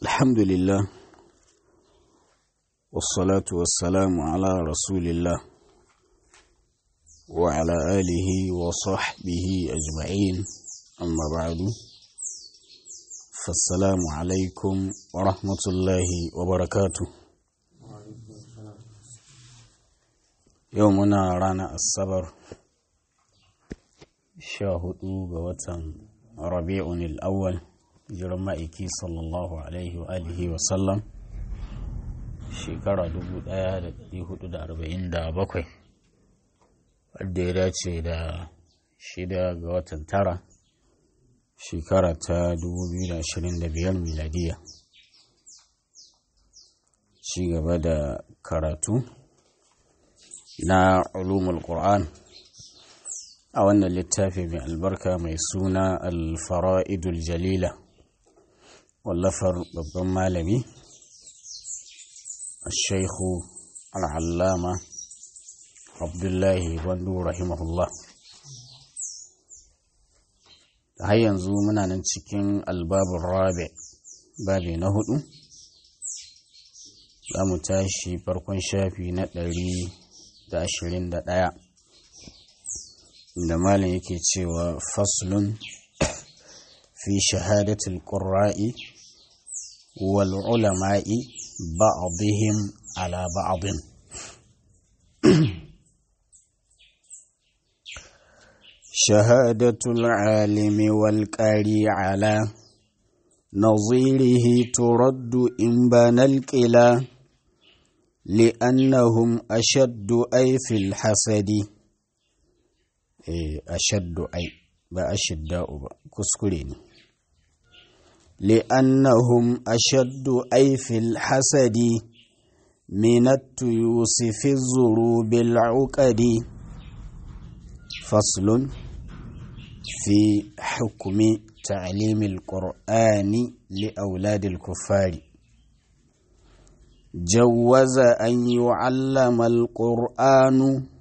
الحمد لله والصلاة والسلام على رسول الله وعلى آله وصحبه أجمعين أما بعد فالسلام عليكم ورحمة الله وبركاته يومنا رانا الصبر شاهدوا بوتن ربيع الأول jiran ma'aiki sallallahu alaihi wa alihi wa sallam shekara 1447 wadda ya dace da shida ga watan tara shekara ta 2025 miladiya ci gaba da karatu na ulumul qur'an a wannan littafi mai albarka mai suna alfara'idul jalila wallafar babban malami shaikhu al'allama abdullahi wandu rahimahullah har yanzu muna nan cikin albabin rabe babi na hudu za mu tashi farkon shafi na ɗari da ashirin da ɗaya da malin yake cewa faslun fi shahadatul qurra'i wal ulama'i ba'dihim ala ba'din shahadatul alimi wal qari ala نظيره ترد إن بان القلا لأنهم أشد أي في الحسد ashaddu ai ba ashidda'u ba kuskure ne li'annahum ashaddu ai fil hasadi minattu yusufi zuru bil uqadi faslun fi hukumi ta'limil qur'ani li auladil kuffari جوز أن يعلم القرآن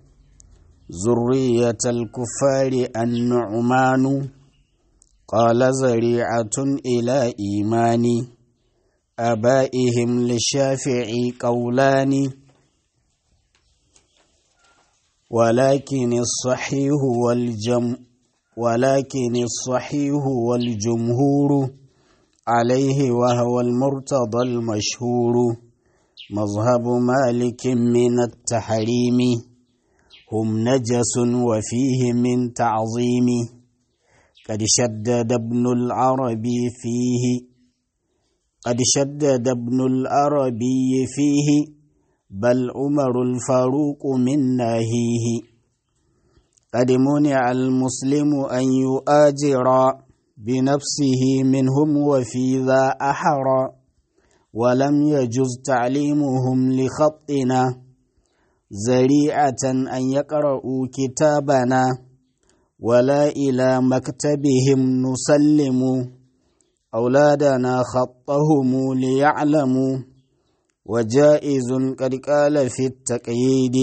ذرية الكفار النعمان قال زريعة إلى إيمان أبائهم للشافعي قولان ولكن الصحيح والجم ولكن الصحيح والجمهور عليه وهو المرتضى المشهور مذهب مالك من التحريم هم نجس وفيه من تعظيم قد شدد ابن العربي فيه قد شدد ابن العربي فيه بل عمر الفاروق من ناهيه قد منع المسلم أن يؤاجر بنفسه منهم وفي ذا أحرى ولم يجز تعليمهم لخطنا زريعة أن يقرأوا كتابنا ولا إلى مكتبهم نسلم أولادنا خطهم ليعلموا وجائز قد قال في التقييد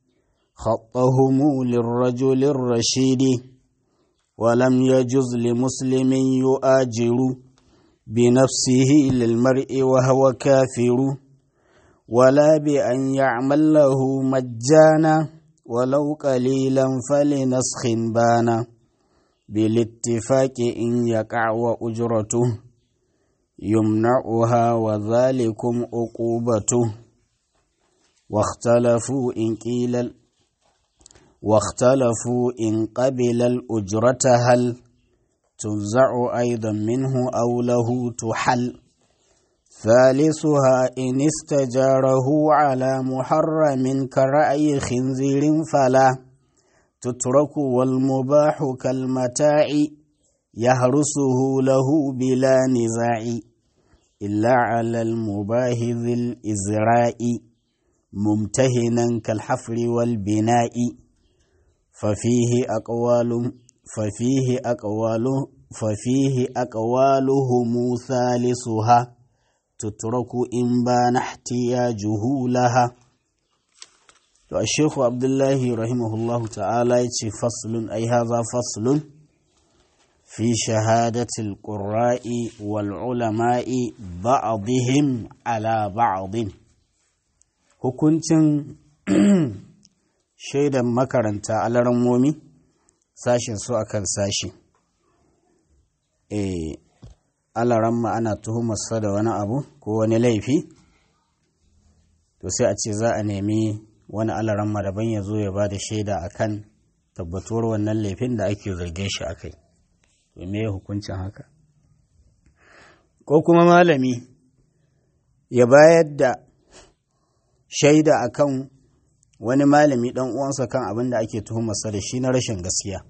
خطهم للرجل الرشيد ولم يجز لمسلم يؤاجر بنفسه للمرء وهو كافر ولا بأن يعمل له مجانا ولو قليلا فلنسخ بانا بالاتفاق إن يقع وأجرته يمنعها وذلكم عقوبته واختلفوا إن قيل واختلفوا إن قبل الأجرة هل تنزع أيضا منه أو له تحل ثالثها إن استجاره على محرم كرأي خنزير فلا تترك والمباح كالمتاع يهرسه له بلا نزاع إلا على المباه ذي الإزراء ممتهنا كالحفر والبناء ففيه أقوال ففيه أقوال ففيه أقوالهم ثالثها تترك إن بان احتياجه لها الشيخ عبد الله رحمه الله تعالى فصل أي هذا فصل في شهادة القراء والعلماء ba'dihim ala ba'din hukuncin shaidan makaranta alarammomi sashin su akan sashi eh alaramma ana tuhumarsa da wani abu ko wani laifi to sai a ce za a nemi wani alaramma daban ya zo ya ba da shaida akan tabbatuwar wannan laifin da ake zargin shi akai to me hukuncin haka ko kuma malami ya bayar da shaida akan wani malami dan uwansa kan abin da ake tuhumarsa da shi na rashin gaskiya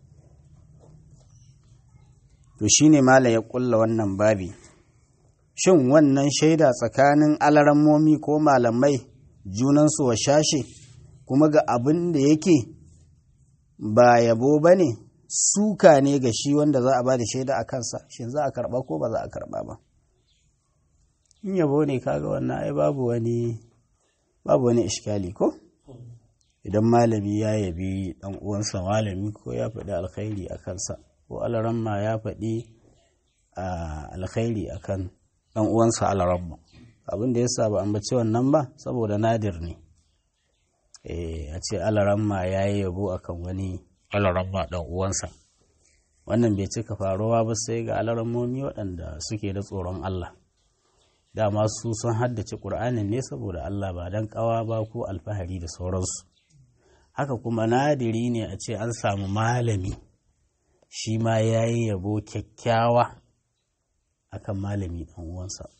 to shine malam ya kulla wannan babi shin wannan shaida tsakanin alarammomi ko malamai junansu wa shashe kuma ga abin da yake ba yabo ba ne suka ne ga shi wanda za a ba da shaida a kansa shin za a karba ko ba za a karba ba in yabo ne kaga wannan ai babu wani babu wani iskali ko idan malami ya yabi dan uwansa malami ko ya faɗi alkhairi a kansa ko alaramma ya faɗi alkhairi a kan dan uwansa alaramma abin da ya sa ba ambaci wannan ba saboda nadir ne a ce alaramma ya yi yabo akan wani alaramma dan uwansa wannan bai cika faruwa ba sai ga alarammomi waɗanda suke da tsoron Allah dama su sun haddace ƙur'anin ne saboda Allah ba don ƙawa ba ko alfahari da sauransu haka kuma nadiri ne a ce an samu malami shi ma ya yi yabo kyakkyawa akan malami ɗan uwansa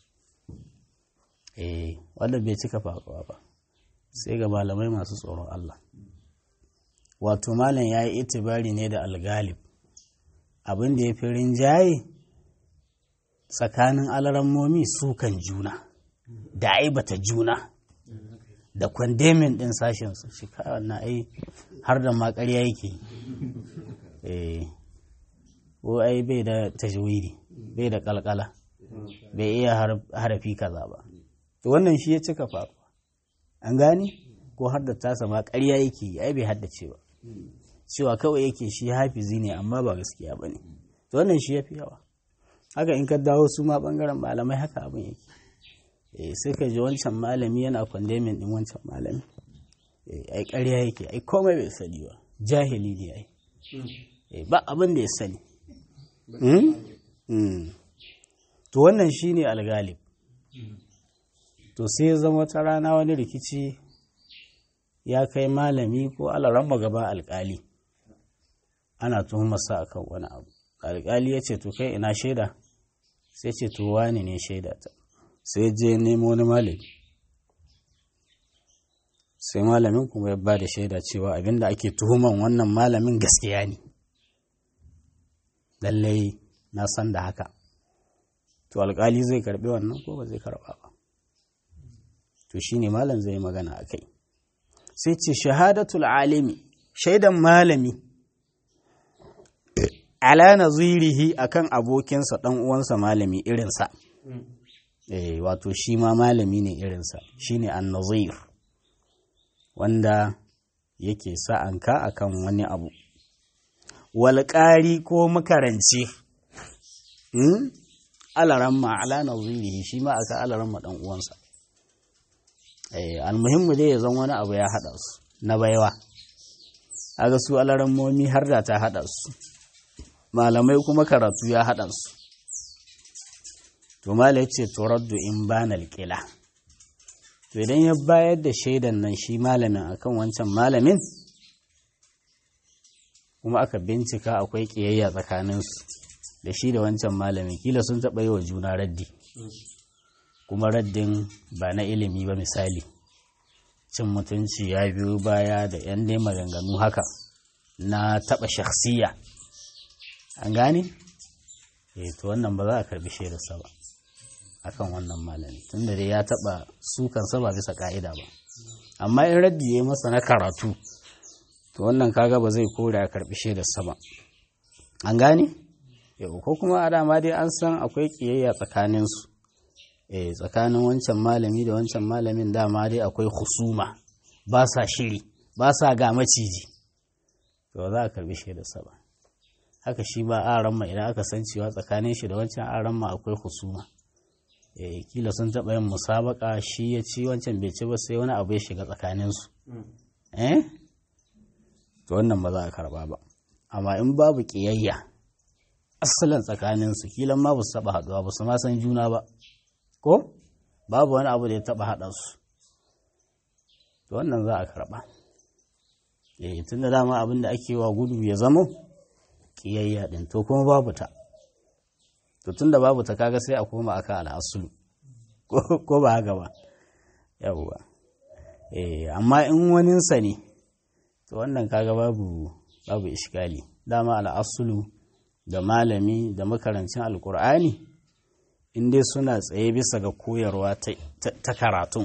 eh wannan bai cika faruwa ba sai ga malamai masu tsoron Allah wato malam ya yi itibari ne da algalib abin da ya fi rinjaye tsakanin alarammomi sukan juna da aibata juna da kwandemin ɗin sashensu shi na ai har da makarya yake eh ko ai bai da tajwidi bai da kalkala bai iya harafi kaza ba to wannan shi ya cika faruwa an gani ko har da tasa ma ƙarya yake ai bai haddace ba cewa kawai yake shi hafizi ne amma ba gaskiya ba ne to wannan shi ya fi yawa haka in ka dawo su ma bangaren malamai haka abin yake eh sai ka ji wancan malami yana kwandemin din wancan malami eh ai ƙarya yake ai komai bai sani ba jahili ne ai eh ba abin da ya sani to wannan shine algalib to sai ya zama wata rana wani rikici ya kai malami ko alaramma gaba alkali ana tuhumarsa akan wani abu alkali ya ce to kai ina shaida sai ce to wani ne shaida ta sai je nemo wani malami sai malamin kuma ya ba da shaida cewa abinda ake tuhuman wannan malamin gaskiya ne lallai na san da haka to alkali zai karbi wannan ko ba zai karba ba to shine malam zai magana a kai sai ce shahadatul alimi shaidan malami ala nazirihi akan abokinsa dan uwansa malami irinsa eh wato shi ma malami ne irinsa shine an-nazir wanda yake sa'anka akan wani abu walƙari ko makaranci hmm? alaramma ala nazirihi shi ma aka alaramma dan uwansa eh almuhimmu dai ya zan wani abu ya hada su na baiwa aga su alarammomi har da ta hada su malamai kuma karatu ya hada su to mala yace turaddu in bana alqila to idan ya bayar da shaidan nan shi malamin akan wancan malamin kuma aka bincika akwai ƙiyayya tsakaninsu da shi da wancan malamin kila sun taɓa yi wa juna raddi kuma raddin ba na ilimi ba misali cin mutunci ya biyo baya da yan dai maganganu haka na taɓa shakhsiya an gane? eh to wannan ba za a karbi shaidarsa ba akan wannan malami tunda dai ya taɓa sukansa ba bisa ka'ida ba amma in raddi ya yi masa na karatu to wannan kaga ba zai kore a karbi shaidarsa ba an gane yau ko kuma a dama dai an san akwai kiyayya tsakaninsu eh tsakanin wancan malami da wancan malamin dama dai akwai husuma ba sa shiri ba sa ga maciji to za a karbi shaidarsa ba haka shi ba aran ma idan aka san cewa tsakanin shi da wancan aran ma akwai husuma eh kila sun taɓa yin musabaka shi ya ci wancan bai ci ba sai wani abu ya shiga tsakaninsu eh to wannan ba za a karba ba amma in babu ƙiyayya asalin tsakaninsu kilan ma ba su taɓa haɗuwa ba su ma san juna ba ko babu wani abu da ya taɓa haɗa su to wannan za a karɓa eh tun da dama abin da ake wa gudu ya zamo ƙiyayya ɗin to kuma babu ta to tun da babu ta kaga sai a koma aka al'asulu ko ba haka ba yawwa eh amma in waninsa ne to wannan kaga babu babu ishkali dama al'asulu da malami da makarancin alkur'ani in dai suna tsaye bisa ga koyarwa ta karatun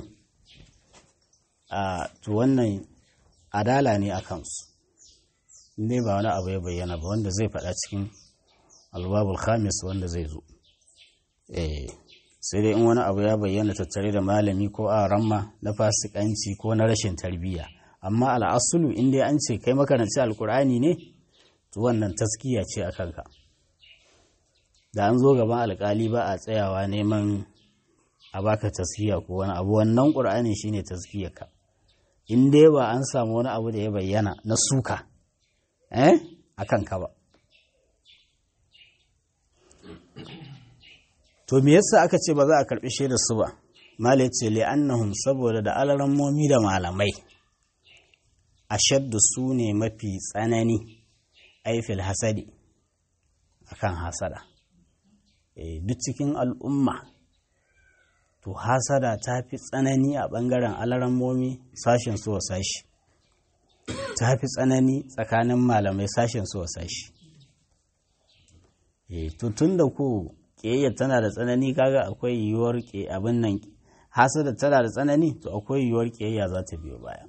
a to wannan adala ne a kansu ne ba wani abu ya bayyana ba wanda zai faɗa cikin albabul khamis wanda zai zo eh sai dai in wani abu ya bayyana tattare da malami ko a ramma na fasikanci ko na rashin tarbiyya amma al'asulu in dai an ce kai makaranci alkur'ani ne to wannan taskiya ce a kanka da an zo gaban alkali ba a tsayawa neman a baka taskiya ko wani abu wannan ƙur'ani shine taskiyarka in dai ba an samu wani abu da ya bayyana na suka eh a kanka ba to me yasa aka ce ba za a karbi shaidar su ba malai ce li'annahum saboda da alarammomi da malamai ashaddu su ne mafi tsanani aifil hasadi akan hasada e, duk cikin al'umma to hasada ta fi tsanani a ɓangaren alarammomi sashen su wa sashi ta fi tsanani tsakanin malamai sashen su wa sashi e, to tun da ku ƙiyayya tana da tsanani kaga akwai yiwuwar abin nan hasada tana da tsanani to akwai yiwuwar ƙiyayya za ta biyo baya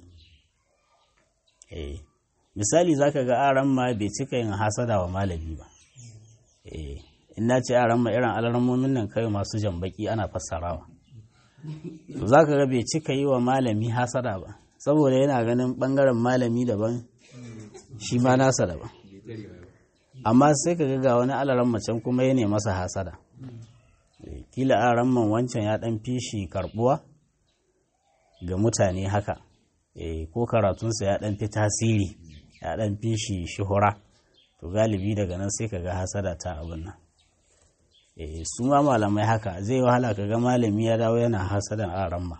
eh misali zaka ga aran ma bai cika yin hasada wa malami ba eh in na ce aran ma irin alarmomin nan kai masu jambaki ana fassarawa to zaka ga bai cika yi wa malami hasada ba saboda yana ganin bangaren malami daban shi ma nasa daban amma sai ka ga wani alaran macen kuma ya ne masa hasada kila aran man wancan ya dan fishi karbuwa ga mutane haka ko karatunsa ya ɗan fi tasiri ya ɗan fi shi shuhura to galibi daga nan sai ka ga hasada ta abin nan su ma malamai haka zai wahala ka ga malami ya dawo yana hasadan aramma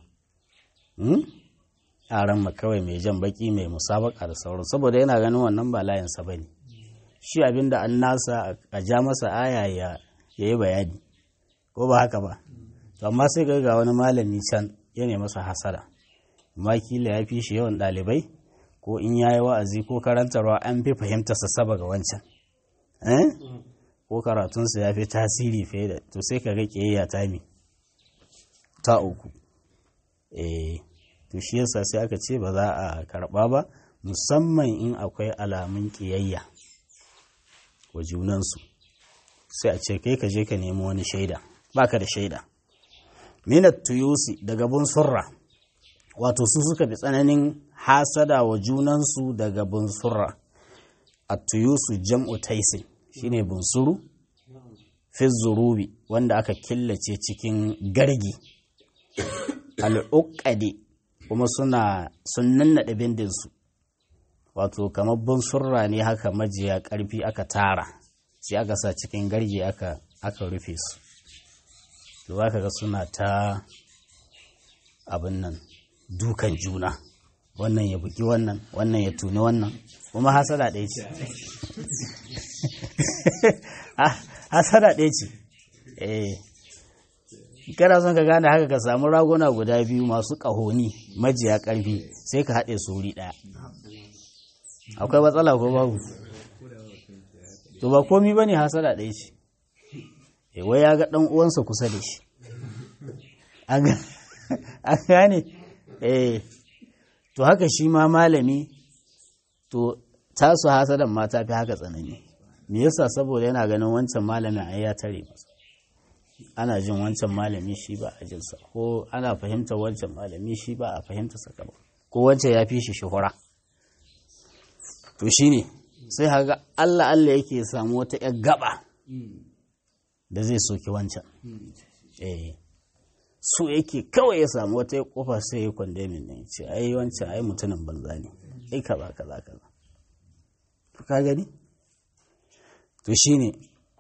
aramma kawai mai jan baki mai musabaka da sauran saboda yana ganin wannan ba layinsa ba ne shi abin da an nasa a ja masa aya ya yi bayani ko ba haka ba amma sai ga wani malami can ya ne masa hasada amma kila ya fi shi yawan ɗalibai ko in ya yi wa'azi ko karantarwa an fi fahimtarsa saba ga wancan ko karatunsa ya fi tasiri fiye da to sai ka ga ƙiyayya ta mi ta uku eh to shi yasa sai aka ce ba za a karɓa ba musamman in akwai alamun ƙiyayya wa junansu sai a ce kai ka je ka nemi wani shaida baka da shaida minat tuyusi daga bun surra wato su suka fi tsananin hasada wa junansu daga bunsurra a tuyusu jam'u taisin shine bunsuru fi zurubi wanda aka killace cikin gargi al'uƙade kuma suna sun nannaɗe bindinsu wato kamar bunsurra ne haka majiya ƙarfi aka tara sai aka sa cikin gargi aka rufe su to ka ga suna ta abin nan dukan juna wannan ya buki wannan wannan ya tuni wannan kuma hasada ɗaya ce hasada ɗaya ce eh kana son ka gane haka ka samu raguna guda biyu masu ƙahoni majiya ƙarfi sai ka haɗe su wuri ɗaya akwai matsala ko babu to ba komi ba ne hasada ɗaya ce wai ya ga ɗan uwansa kusa da shi an gane eh to haka shi ma malami to tasu hasadan ma ta fi haka tsanani me yasa saboda yana ganin wancan malamin ai ya tare masa ana jin wancan malami shi ba a jinsa ko ana fahimtar wancan malami shi ba a fahimta saka ba ko wancan ya fi shi shuhura to shine sai haga Allah Allah yake samu wata yar gaba da zai soki wancan eh so yake kawai ya samu wata kofa sai ya kwandemin ne ce ai wancan ai mutumin banza ne ai kaza kaza kaza ka gani to shine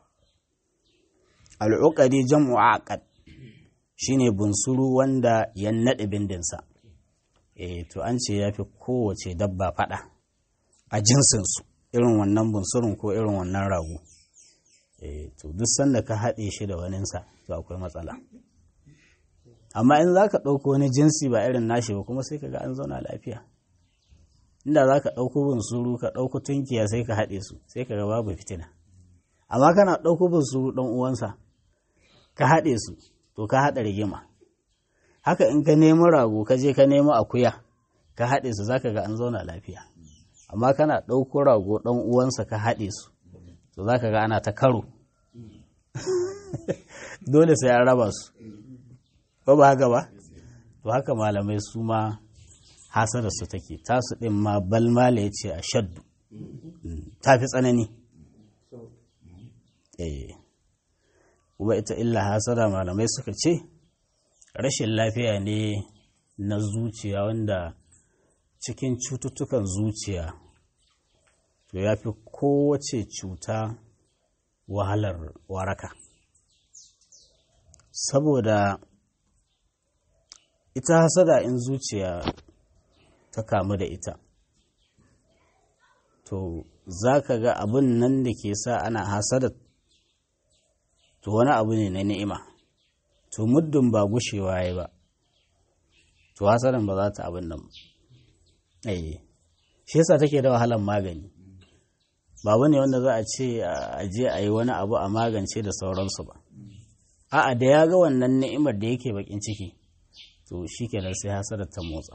al'uqadi jam'u aqad shine bunsuru wanda ya nade bindinsa eh to an ce yafi kowace dabba fada a jinsinsu irin wannan bunsurun ko irin wannan rago eh to duk sanda ka haɗe shi da waninsa to akwai matsala amma in za ka ɗauko wani jinsi ba irin nashi ba kuma sai ka ga an zauna lafiya inda za ka ɗauko bunsuru ka ɗauko tunkiya sai ka haɗe su sai ka ga babu fitina amma kana ɗauko bunsuru ɗan uwansa ka haɗe su to ka haɗa rigima haka in ka nemi rago ka je ka nemi akuya ka haɗe su zaka ga an zauna lafiya amma kana ɗauko rago ɗan uwansa ka haɗe su to zaka ga ana ta karo dole sai an raba su ba ba haka ba to haka malamai su ma hasara su take tasu ɗin ma balmala ya ce a shaddu ta fi tsanani kuma ita illa hasara malamai suka ce rashin lafiya ne na zuciya wanda cikin cututtukan zuciya to ya fi kowace cuta wahalar waraka saboda ita hasada in zuciya ta kamu da ita to za ka ga abin nan da ke sa ana hasada to wani abu ne na ni'ima to muddin ba gushewa ya ba to hasadan ba za ta abin nan eh shi yasa take da wahalar magani ba ne wanda za a ce a je a yi wani abu a magance da sauransu ba a'a da ya ga wannan ni'imar da yake bakin ciki to shi kenan sai hasadar ta motsa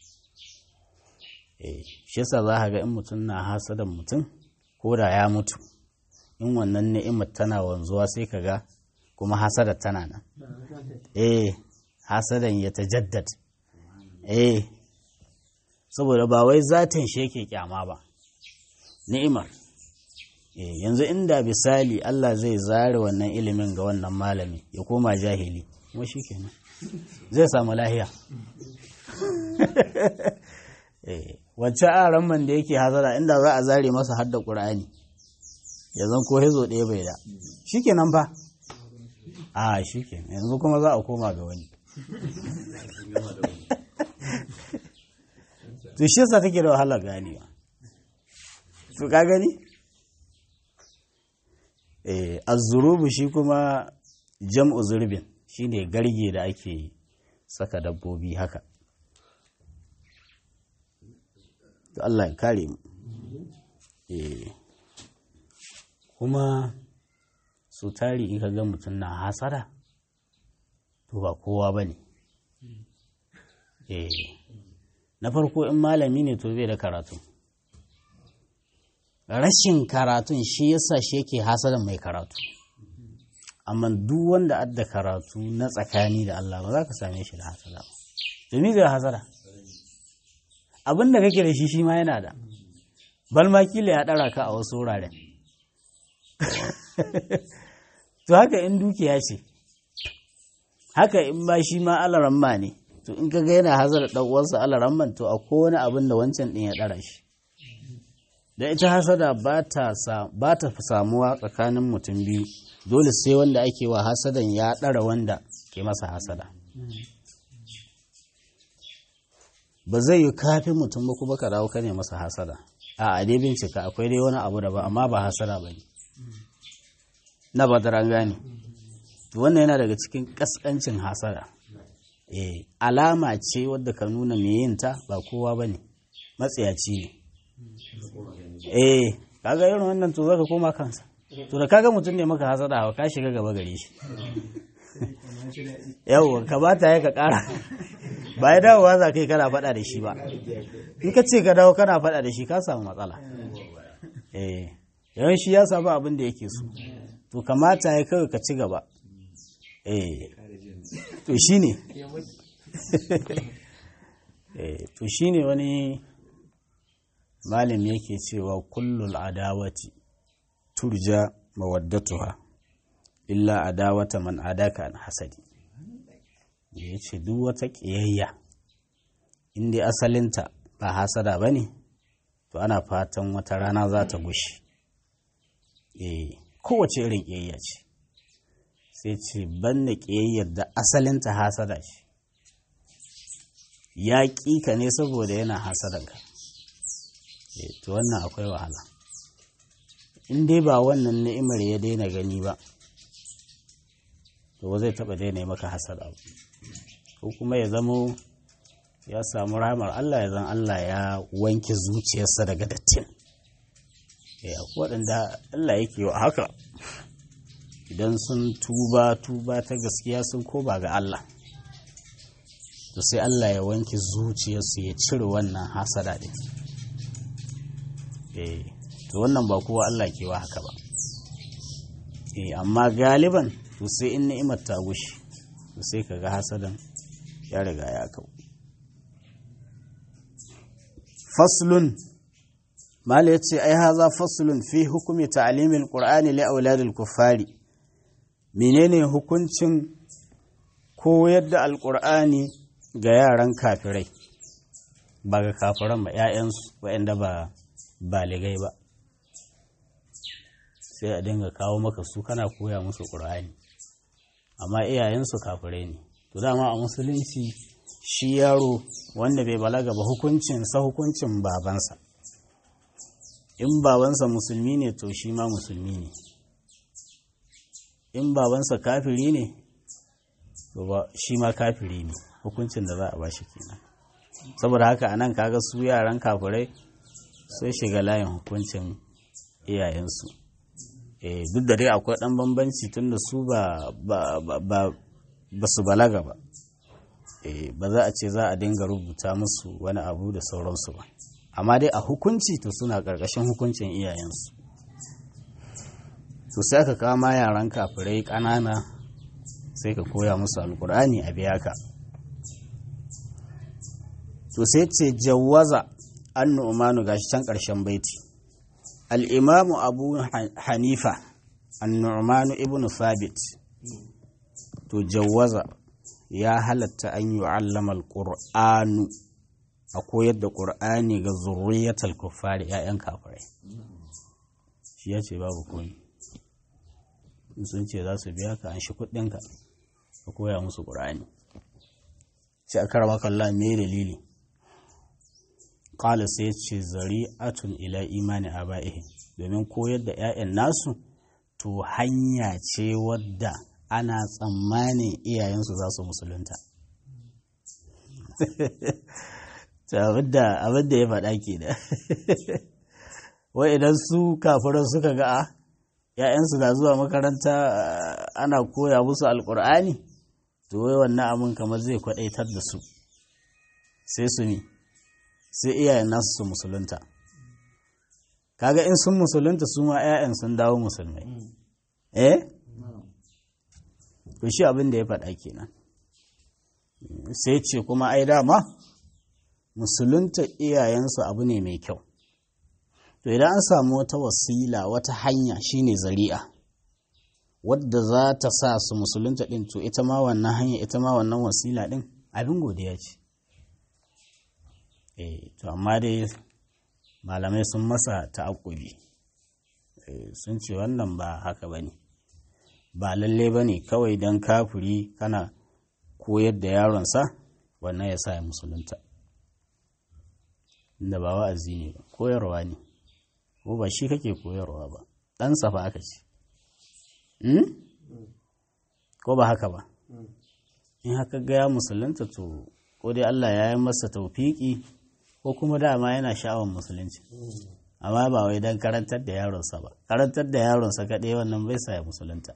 eh shi yasa za ka ga in mutum na hasadan mutum ko da ya mutu in wannan ni'imar tana wanzuwa sai ka ga kuma hasadar tana nan eh hasadan ya tajaddad eh saboda ba wai zatin shi yake kyama ba ni'imar eh yanzu inda bisali Allah zai zare wannan ilimin ga wannan malami ya koma jahili kuma shikenan zai samu lahiya eh wacce aran man da yake hazara inda za a zare masa hadda qur'ani ya zan ko hizo ɗaya bai da shikenan fa a shikenan yanzu kuma za a koma ga wani to shi yasa take da wahalar ganewa to ka gani eh azzurubu shi kuma jam'u zurbin shine garge da ake saka dabbobi haka to Allah ya kare mu eh kuma su tari in ka ga mutum na hasara to ba kowa bane eh na farko in malami ne to bai da karatu rashin karatun shi yasa shi yake hasadan mai karatu amma duk wanda adda karatu na tsakani da Allah ba za ka same shi da hasada ba domin zai hasada abin da kake da shi shi ma yana da balma kila ya ɗara ka a wasu wuraren to haka in dukiya ce haka in ba shi ma alaramma ne to in kaga yana hazara ɗan uwansa alaramman to a kowane abin da wancan ɗin ya ɗara shi da ita hasada ba ta samuwa tsakanin mutum biyu dole sai wanda ake wa hasadan ya ɗara wanda ke masa hasada ba zai yi kafin mutum ba kuma ka dawo ka ne masa hasada a dai bincika akwai dai wani abu da ba amma ba hasada ba ne na ba an gane wannan yana daga cikin kaskancin hasada eh alama ce wadda ka nuna mai yin ta ba kowa ba ne matsayaci ne eh kaga irin wannan to zaka koma kansa to da kaga mutum ne maka hasada ka shiga gaba gare shi yawwa ka bata ya ka kara ba ya dawowa za ka yi kana faɗa da shi ba in ka ce ka dawo kana faɗa da shi ka samu matsala eh yawan shi ya samu abin da yake so to kamata ya kawai ka ci gaba eh to shi ne to shi ne wani malami yake cewa kullul adawati turja mawaddatuha illa adawata man adaka an hasadi ya ce duk wata ƙiyayya inda asalinta ba hasada ba ne to ana fatan wata rana za ta gushi eh kowace irin ƙiyayya ce sai ce ban da ƙiyayyar da asalinta hasada ce ya ƙi ka ne saboda yana hasadanka to wannan akwai wahala in dai ba wannan ni'imar ya daina gani ba to ba zai taɓa daina maka hasada ba ko kuma ya zamo ya samu ramar Allah ya zan Allah ya wanke zuciyarsa daga dattin ya waɗanda Allah yake wa haka idan sun tuba tuba ta gaskiya sun koba ga Allah to sai Allah ya wanke zuciyarsu ya cire wannan hasada ɗin eh to wannan ba kowa Allah ke wa haka ba eh amma galiban to sai in ni'imar ta gushi to sai kaga hasadan ya riga ya kau faslun mala yace ai haza faslun fi hukumi ta'limil qur'ani li auladil kuffari menene hukuncin koyar da alqur'ani ga yaran kafirai ba ga kafiran ba 'ya'yansu waɗanda ba baligai ba sai a dinga kawo maka su kana koya musu ƙur'ani amma iyayensu kafirai ne to dama a musulunci shi yaro wanda bai balaga ba hukuncinsa hukuncin babansa in babansa musulmi ne to shi ma musulmi ne in babansa kafiri ne to ba shi ma kafiri ne hukuncin da za a ba shi kenan saboda haka anan kaga su yaran kafirai sai shiga layin hukuncin iyayensu duk da dai akwai ɗan bambanci tun da su ba su balaga ba ba za a ce za a dinga rubuta musu wani abu da sauransu ba amma dai a hukunci to suna ƙarƙashin hukuncin iyayensu to sai ka kama yaran kafirai ƙanana sai ka koya musu alkur'ani a biya ka to sai ce jawaza an nu'manu gashi can ƙarshen baiti al'imamu abu hanifa an nu'manu ibn sabit to jawaza ya halatta an yi allama alƙur'anu a koyar da ƙur'ani ga zurriyatal kuffari ‘ya'yan kafirai shi ya ce babu komi sun ce za su biya ka an shi kuɗinka ka koya musu ƙur'ani sai a karama kallon me dalili Kala sai ce zari'atun ila imani a ba'ihi domin koyar da 'ya'yan nasu to hanya ce wadda ana tsammanin iyayensu za su musulunta. abin da ya faɗa ke da wai idan su kafiran suka ga a ‘ya'yansu na zuwa makaranta ana koya musu alƙur'ani to wai wannan abin kamar zai kwaɗaitar da su sai su ne sai iyayen nasu su musulunta kaga in sun musulunta su ma 'ya'yan sun dawo musulmai eh to shi abin da ya faɗa kenan sai ce kuma ai dama musulunta iyayensu abu ne mai kyau to idan an samu wata wasila wata hanya shine zari'a wadda za ta sa su musulunta ɗin to ita ma wannan hanya ita ma wannan wasila ɗin abin godiya ce eh to amma dai malamai sun masa ta'akkubi sun ce wannan ba haka ba ne ba lalle ba ne kawai don kafuri kana koyar da yaronsa wannan ya sa ya musulunta inda ba wa'azi ne ba koyarwa ne ko ba shi kake koyarwa ba ɗansa fa aka ce ko ba haka ba in haka gaya musulunta to ko dai Allah ya yi masa taufiki ko kuma dama yana sha'awar musulunci amma ba wai don karantar da yaronsa ba karantar da yaronsa kaɗai wannan bai sa ya musulunta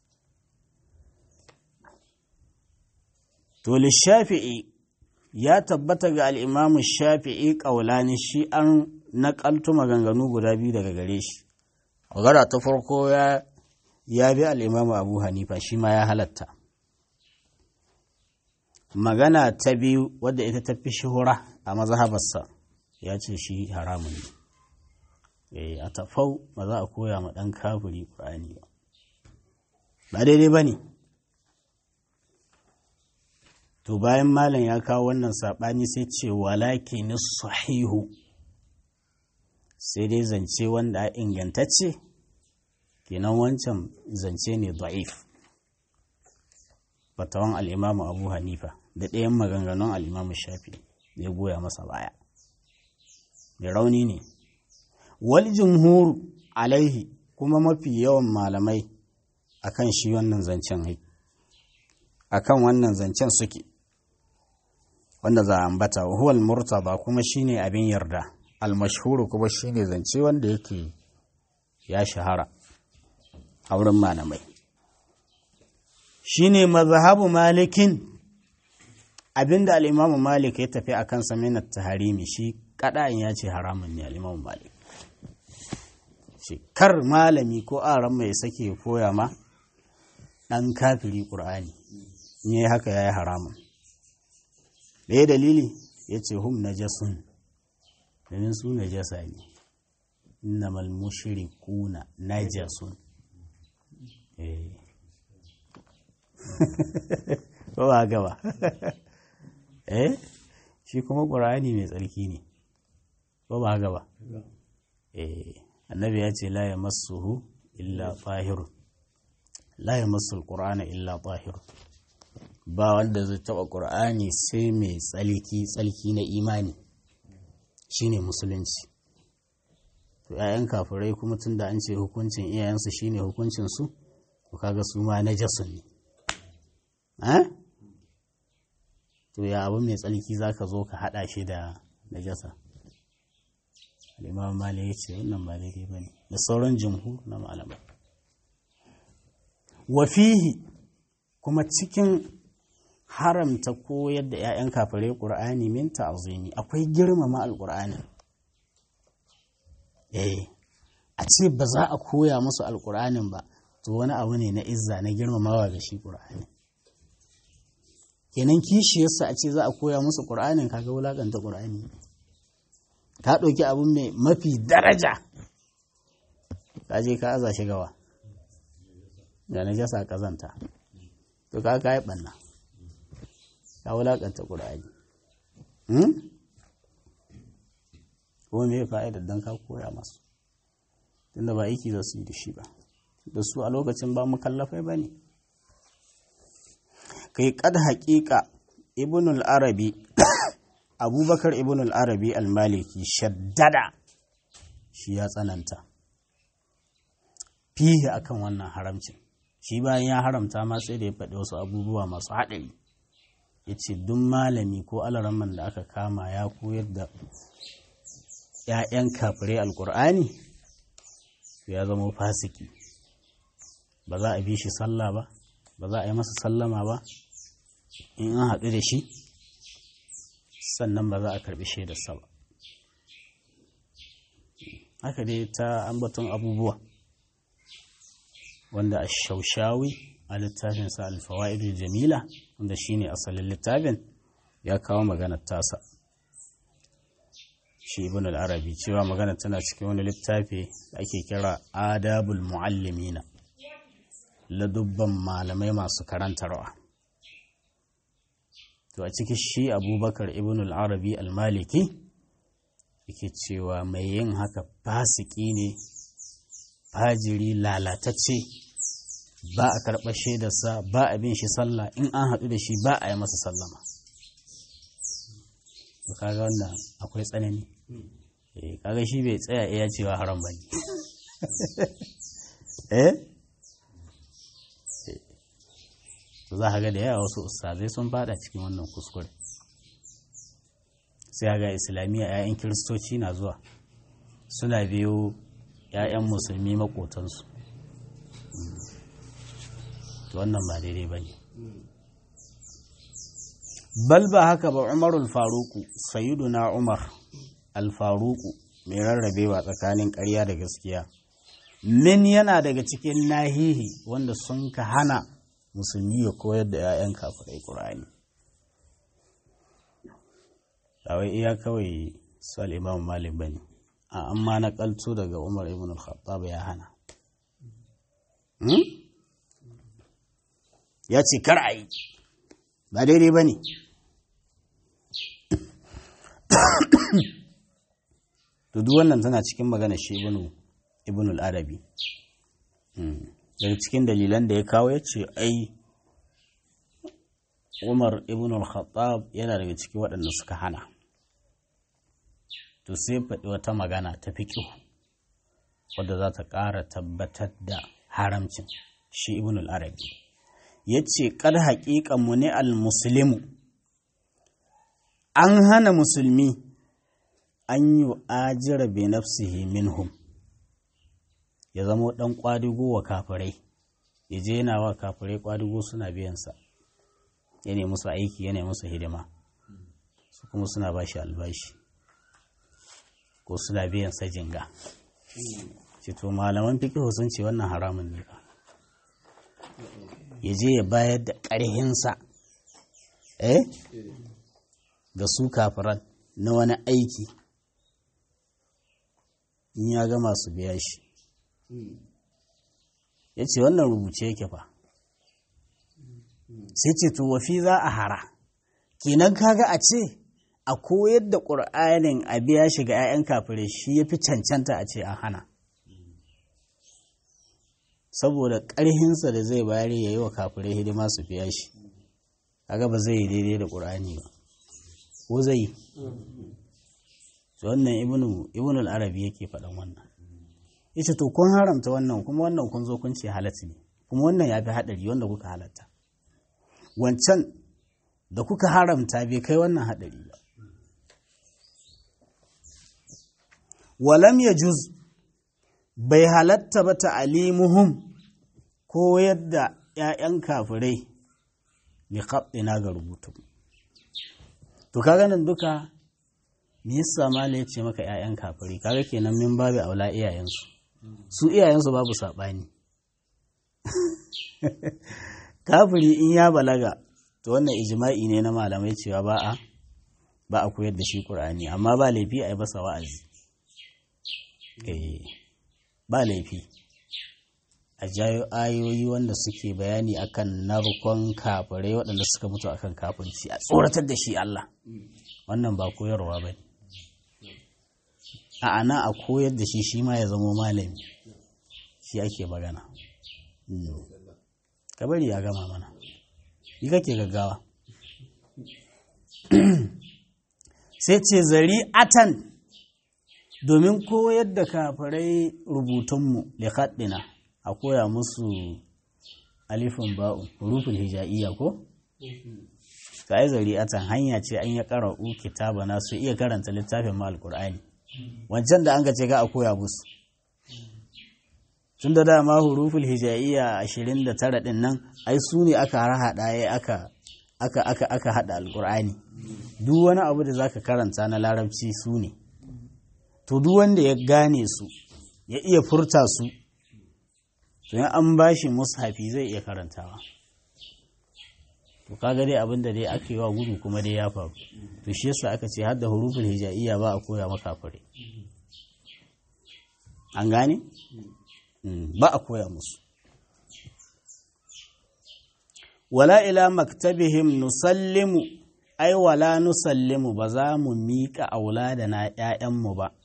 to shafi'i ya tabbata ga al'imamu shafi'i ƙaulani shi an naƙaltu maganganu guda biyu daga gare shi magana ta farko ya ya bi al'imamu abu hanifa shi ma ya halatta magana ta biyu wadda ita ta fi shahura a mazhabarsa ya ce shi haramun ne a tafau ba za a koya ma ɗan kafiri ƙur'ani ba ba daidai ba ne to bayan malam ya kawo wannan saɓani sai ce walakin sahihu sai dai zance wanda a ingantacce kenan wancan zance ne da'if fatawan al'imamu abu hanifa da ɗayan maganganun al'imamu shafi ya goya masa baya mai rauni ne wal jumhur alaihi kuma mafi yawan malamai akan shi wannan zancen hai akan wannan zancen suke wanda za a ambata huwal murtaba kuma shine abin yarda almashhuru kuma shine zance wanda yake ya shahara a wurin malamai shine mazhabu malikin abinda al-imamu malik ya tafi akan saminat taharimi shi kada'in ya ce haramun ne al-imamu malik shi kar malami ko aran mai sake koya ma dan kafiri qur'ani ne haka yayi haramun da ya dalili ya ce hum najasun domin su najasa ne innamal mushrikuna najasun eh ba ba gaba eh shi kuma ƙur'ani mai tsarki ne ba ba gaba eh annabi ya ce la ya masuhu illa tahirun la ya masu ƙur'ana illa tahirun ba wanda zai taɓa ƙur'ani sai mai tsalki tsalki na imani shine musulunci to 'ya'yan kafirai kuma tun da an ce hukuncin iyayensu shine hukuncinsu to kaga su ma na jasun ne to ya abu mai tsalki za ka zo ka haɗa shi da najasa al'imam mali ya ce wannan ba daidai ba ne da sauran jimhu na malamai wafihi kuma cikin haramta koyar da 'ya'yan kafirai ƙur'ani min ta'azimi akwai girmama alƙur'ani eh a ce ba za a koya musu alƙur'anin ba to wani abu ne na izza na girmamawa ga shi ƙur'ani kenan kishiyarsa a ce za a koya musu ƙur'anin kaga wulaƙanta ƙur'ani ka ɗauki abin mai mafi daraja ka je ka aza shi gawa ga na jasa ƙazanta to ka ka yi ɓanna ka wulaƙanta ƙur'ani ko me fa'idar don ka koya masu tunda ba aiki za su yi da shi ba da su a lokacin ba mu kallafai ba ne kai kad haƙiƙa ibn al-arabi abubakar ibn al-arabi al-maliki shaddada shi ya tsananta fiye akan wannan haramcin shi bayan ya haramta ma sai da ya faɗi wasu abubuwa masu haɗari ya ce duk malami ko alaraman da aka kama ya koyar da 'ya'yan kafirai alkur'ani ya zama fasiki ba za a bi shi sallah ba ba za a yi masa sallama ba in an haɗu da shi sannan ba za a karɓi shaidarsa ba haka dai ta ambaton abubuwa wanda a shaushawi a littafinsa alfawa'idul jamila wanda shine asalin littafin ya kawo maganar tasa shi ibn al-arabi cewa magana tana cikin wani littafi da ake kira adabul muallimina ladubban malamai masu karantarwa to a ciki shi abubakar ibn al-arabi al-maliki yake cewa mai yin haka fasiki ne fajiri lalatacce ba a karɓar shaidarsa ba a bin shi sallah in an haɗu da shi ba a yi masa sallama to kaga wannan akwai tsanani eh kaga shi bai tsaya iya cewa haram bane eh to za ka ga da yawa wasu ustazai sun fada cikin wannan kuskure sai ga islamiyya 'ya'yan kiristoci na zuwa suna biyo 'ya'yan musulmi makotansu to wannan ba daidai ba ne bal ba haka ba umarul faruku na umar alfaruku mai rarrabewa tsakanin ƙarya da gaskiya min yana daga cikin nahihi wanda sun ka hana musulmi ya koyar da 'ya'yan kafirai ƙur'ani wai iya kawai su al'imam malik ba ne a amma na ƙalto daga umar ibn al-khattab ya hana ya ce kar a yi ba daidai ba ne to duk wannan tana cikin magana shi ibnu ibnu al-arabi daga cikin dalilan da ya kawo ya ce ai umar ibn al-khattab yana daga cikin waɗanda suka hana to sai faɗi wata magana ta fiƙo wadda za ta ƙara tabbatar da haramcin shi ibn al-arabi ya ce ƙar haƙiƙan mu ne al-muslimu an hana musulmi an yi ajira bi nafsihi minhum ya zama ɗan ƙwadigo wa kafirai ya je yana wa kafirai ƙwadigo suna biyansa ya ne musu aiki ya ne musu hidima su kuma suna ba shi albashi ko suna biyan sa jinga ce to malaman fikihu sun ce wannan haramun ne ba ya je ya bayar da ƙarhinsa eh ga su kafiran na wani aiki in ya gama su biya shi ya ce wannan rubuce yake fa sai ce to wafi za a hara kenan kaga a ce a koyar da ƙur'anin a biya shi ga 'ya'yan kafirai shi ya fi cancanta a ce an hana saboda ƙarhinsa da zai bayar ya yi wa kafirai hidima su biya shi kaga ba zai yi daidai da ƙur'ani ba ko zai yi wannan ibnu al-arabi yake faɗan wannan yace to kun haramta wannan kuma wannan kun zo kun ce halatta ne kuma wannan ya fi haɗari wanda kuka halatta wancan da kuka haramta bai kai wannan haɗari ba walam ya juz bai halatta ba ta'alimuhum ko yadda ‘ya'yan kafirai bi na ga rubutu to kaga nan duka me yasa mala ya ce maka ‘ya'yan kafirai kaga kenan min babu aula iyayensu su iyayensu babu saɓani kafiri in ya balaga to wannan ijma'i ne na malamai cewa ba a ba a koyar da shi ƙur'ani amma ba laifi a yi basa wa'azi ba laifi a jayo ayoyi wanda suke bayani akan narkon kafirai waɗanda suka mutu akan kafirci a tsoratar da shi Allah wannan ba koyarwa ba a ana a koyar da shi shi ma ya zamo malami shi ake magana kabari ya gama mana yi kake gaggawa sai ce zari atan domin koyar da kafirai rubutunmu da a koya musu alifin ba'u hurufin hija'iyya ko? ka yi zari atan hanya ce an ya ƙara'u kitaba na su iya karanta littafin ma alƙur'ani wancan da an ga ce ga a koya musu tun da dama huruful hijaiya ashirin da tara ɗin nan ai su ne aka harhaɗa ya aka aka aka aka haɗa alƙur'ani duk wani abu da zaka karanta na larabci su ne to duk wanda ya gane su ya iya furta su to in an bashi mushafi zai iya karantawa to kaga dai abin da dai aka yi wa gudu kuma dai ya faru to shi yasa aka ce har da huruful hijaiya ba a koya maka fure an gane ba a koya musu wala ila maktabihim nusallimu ai wala nusallimu ba za mu miƙa auladana ‘ya'yanmu ba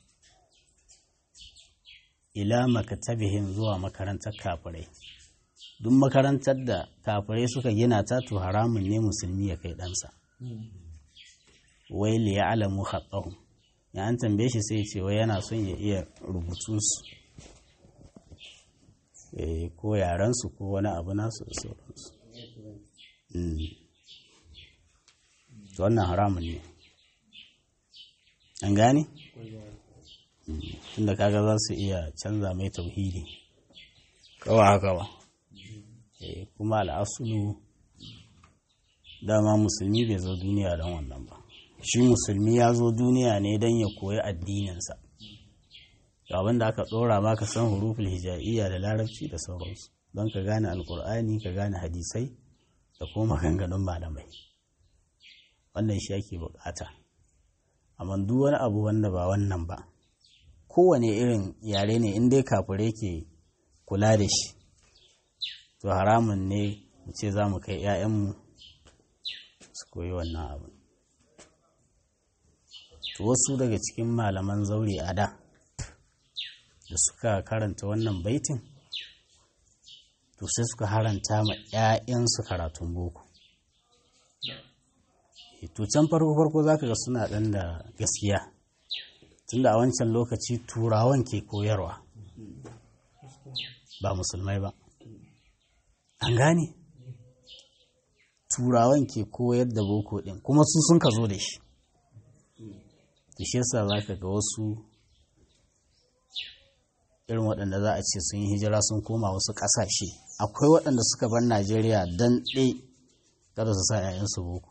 ila maktabihim zuwa makarantar kafirai duk makarantar da kafirai suka gina ta to haramun ne musulmi ya kai ɗansa wai li ya alamu haɗahun ya an tambaye shi sai ce wai yana son ya iya rubutu su ko yarensu ko wani abu nasu da sauransu to wannan haramun ne an gane tunda kaga za su iya canza mai tauhidi kawa haka ba kuma al'asulu dama musulmi bai zo duniya don wannan ba shi musulmi ya zo duniya ne don ya koyi addininsa abin da aka ɗora ma ka san huruful hija'iyya da larabci da sauransu don ka gane alkur'ani ka gane hadisai da kuma maganganun malamai wannan shi ake bukata amma duk wani abu wanda ba wannan ba kowane irin yare ne in dai kafure ke kula da shi to haramun ne mu ce za mu kai 'ya'yanmu su koyi wannan abu to wasu daga cikin malaman zaure a da da suka karanta wannan baitin to sai suka haranta ma 'ya'yansu karatun boko to can farko farko za ka ga suna ɗan da gaskiya tunda a wancan lokaci turawan ke koyarwa ba musulmai ba an gane turawan ke koyar da boko ɗin kuma su sun ka zo da shi da shi yasa za ka ga wasu irin waɗanda za a ce sun yi hijira sun koma wasu ƙasashe akwai waɗanda suka bar najeriya don ɗai kada su sa 'ya'yansu boko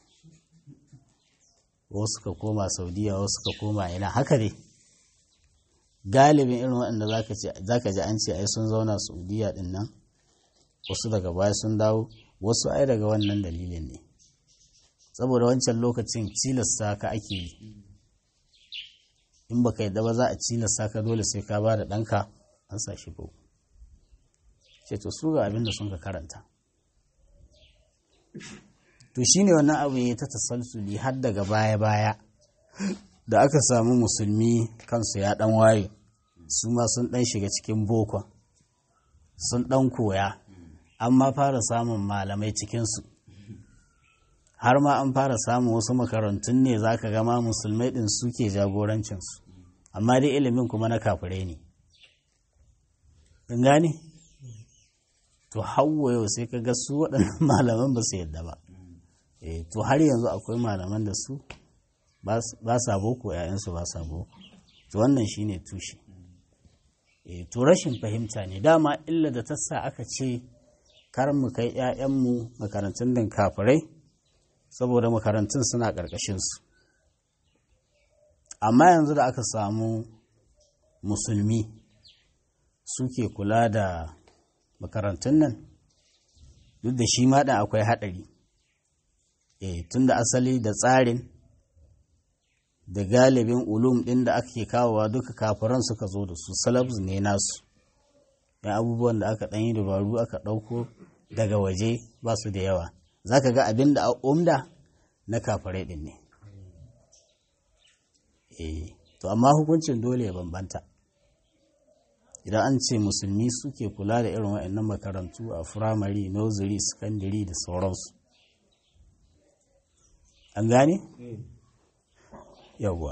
wasu suka koma saudiya wasu suka koma ina haka ne galibin irin waɗanda za ka ji an ce ai sun zauna saudiya ɗin nan wasu daga baya sun dawo wasu ai daga wannan dalilin ne saboda wancan lokacin cilasta ka ake yi in baka yadda ba za a cilasta ka dole sai ka ba da ɗanka an sa shi boko ce to su ga abin da sun ka karanta to shine wannan abu ya ta tasalsuli har daga baya-baya da aka samu musulmi kansu ya ɗan waye su ma sun ɗan shiga cikin bokon sun ɗan koya an ma fara samun malamai cikinsu har ma an fara samun wasu makarantun ne za ka gama musulmai ɗin suke jagorancinsu amma dai ilimin kuma na kafirai ne gane to hawa yau sai ka ga su waɗannan malaman ba su yadda ba to har yanzu akwai malaman da su ba sa boko ‘ya'yansu ba sa boko to wannan shine tushe to rashin fahimta ne dama illa da ta sa aka ce kar mu kai ‘ya'yanmu makarantun din kafirai saboda makarantun suna ƙarƙashinsu amma yanzu da aka samu musulmi suke kula da makarantun nan duk da shi ma akwai haɗari e, tun da asali da tsarin da galibin ulum ɗin da ake kawowa duka kafiran suka zo da su salabs ne nasu yan abubuwan da aka ɗanyi dabaru aka ɗauko daga waje ba su da yawa za ka ga abin da umda na kafirai ɗin ne e, to amma hukuncin dole ya bambanta idan an ce musulmi suke kula da irin waɗannan makarantu a firamare nursery secondary da sauransu an gane? yawwa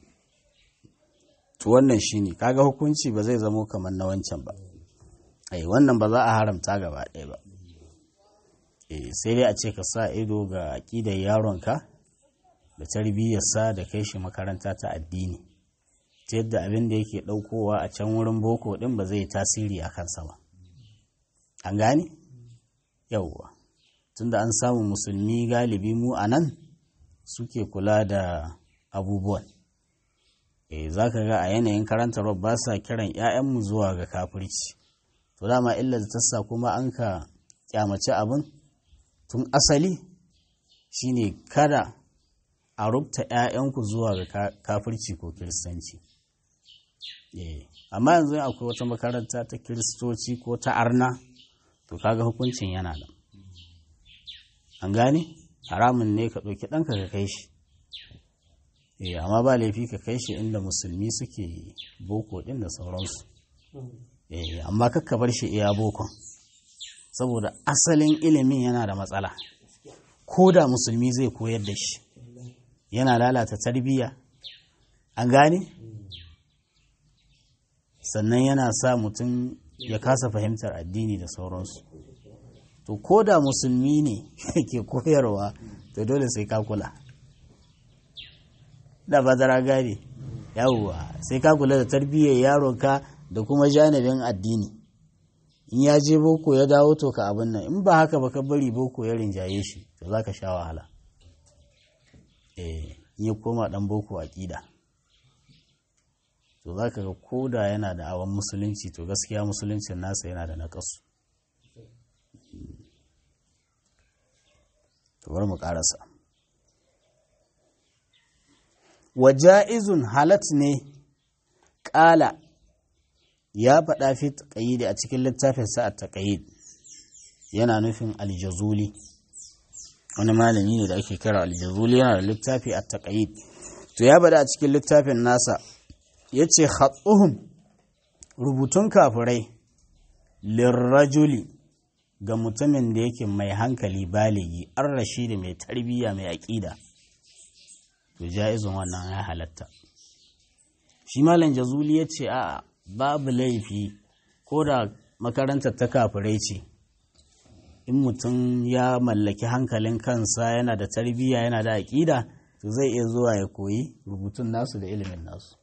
to wannan shine kaga hukunci ba zai zamo kamar na wancan ba ai wannan ba za a haramta gaba ɗaya ba sai dai a ce ka sa ido ga aƙidar yaronka da tarbiyyarsa da kai shi makaranta ta addini ta yadda abin da yake ɗaukowa a can wurin boko ɗin ba zai tasiri a kansa ba an gane yawwa tunda an samu musulmi galibi mu a nan suke kula da abubuwan e za ka ga a yanayin karantarwa ba sa kiran 'ya'yanmu zuwa ga kafirci to dama illa da tassa kuma an ka kyamaci abin tun asali shine kada a rubta 'ya'yanku zuwa ga kafirci ko kiristanci amma yanzu akwai wata makaranta ta kiristoci ko ta arna to kaga hukuncin yana nan an gane haramun ne ka ɗauki ɗanka ka kai shi eh amma ba laifi ka kai shi inda musulmi suke boko ɗin da sauransu eh amma kakka bar shi iya bokon saboda asalin ilimin yana da matsala ko da musulmi zai koyar da shi yana lalata tarbiyya an gane sannan yana sa mutum ya kasa fahimtar addini da sauransu to ko da musulmi ne ke koyarwa to dole sai ka kula da bazara gane yawwa sai ka kula da tarbiyyar yaronka da kuma janibin addini in ya je boko ya dawo to ka abin nan in ba haka ba ka bari boko ya rinjaye shi to za ka sha wahala eh in ya koma dan boko aƙida to za ka ga koda yana da awon musulunci to gaskiya musuluncin nasa yana da naƙasu to bari mu ƙarasa waja'izun halat ne ƙala ya faɗa fi taƙayyidi a cikin littafin sa a taƙayyid yana nufin aljazuli wani malami ne da ake kira aljazuli yana da littafi a taƙayid to ya bada a cikin littafin nasa ya ce hatsuhum rubutun kafirai lirrajuli ga mutumin da yake mai hankali baligi an rashi da mai tarbiyya mai aƙida to ja'izun wannan ya halatta shi malam jazuli ya ce a babu laifi ko da makarantar ta kafirai ce in mutum ya mallaki hankalin kansa yana da tarbiyya yana da aƙida to zai iya zuwa ya koyi rubutun nasu da ilimin nasu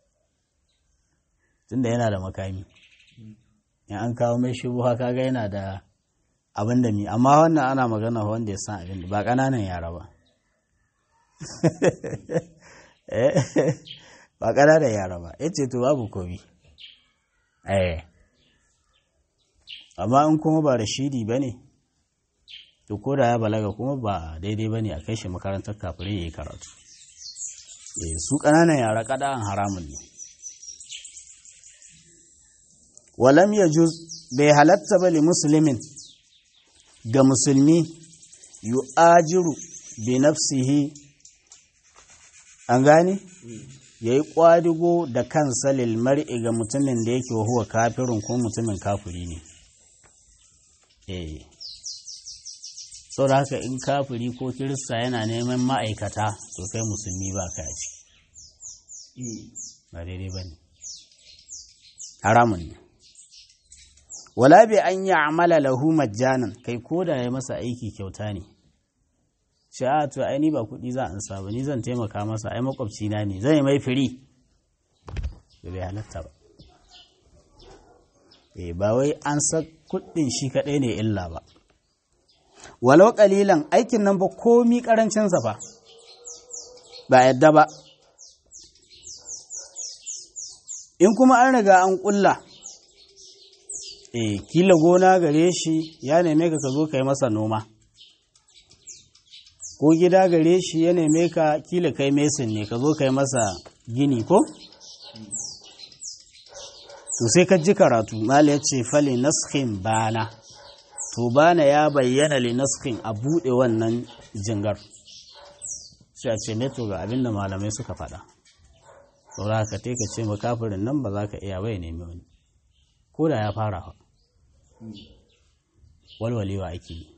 tunda yana da makami in an kawo mai shubuha kaga yana da abin da mi amma wannan ana magana wanda ya san abin ba ƙananan yara ba ba ƙananan yara ba ya ce to babu komi eh amma in kuma ba rashidi ba ne to ko da ya balaga kuma ba daidai ba ne a kai shi makarantar kafirai ya yi karatu su ƙananan yara ƙada'an haramun ne walam ya juz bai halatta ba li musulmin ga musulmi yu'ajiru bi nafsihi an gane ya yi ƙwadigo da kansa lil mar'i ga mutumin da yake huwa kafirin ko mutumin kafiri ne eh sau da haka in kafiri ko kirista yana neman ma'aikata to kai musulmi ba ka ci ba daidai ba ne haramun ne wala bi an yi amala lahu majjanan kai ko da ya masa aiki kyauta ne ce a to ai ni ba kuɗi za an sa ba ni zan taimaka masa ai makwabci na ne zai mai firi da bai halatta ba eh ba wai an sa kuɗin shi kaɗai ne illa ba walau ƙalilan aikin nan ba komi ƙarancinsa ba ba yadda ba in kuma an riga an ƙulla e kila gona gare shi ya neme ka ka zo ka yi masa noma ko gida gare shi ya neme ka kila kai mesin ne ka zo ka yi masa gini ko to sai ka ji karatu mala ya ce fali naskhin bana to bana ya bayyana li naskhin a buɗe wannan jingar sai a ce to ga abinda malamai suka faɗa saura ka te ka ce makafirin nan ba za ka iya bai nemi wani ko da ya fara walwalewa ake yi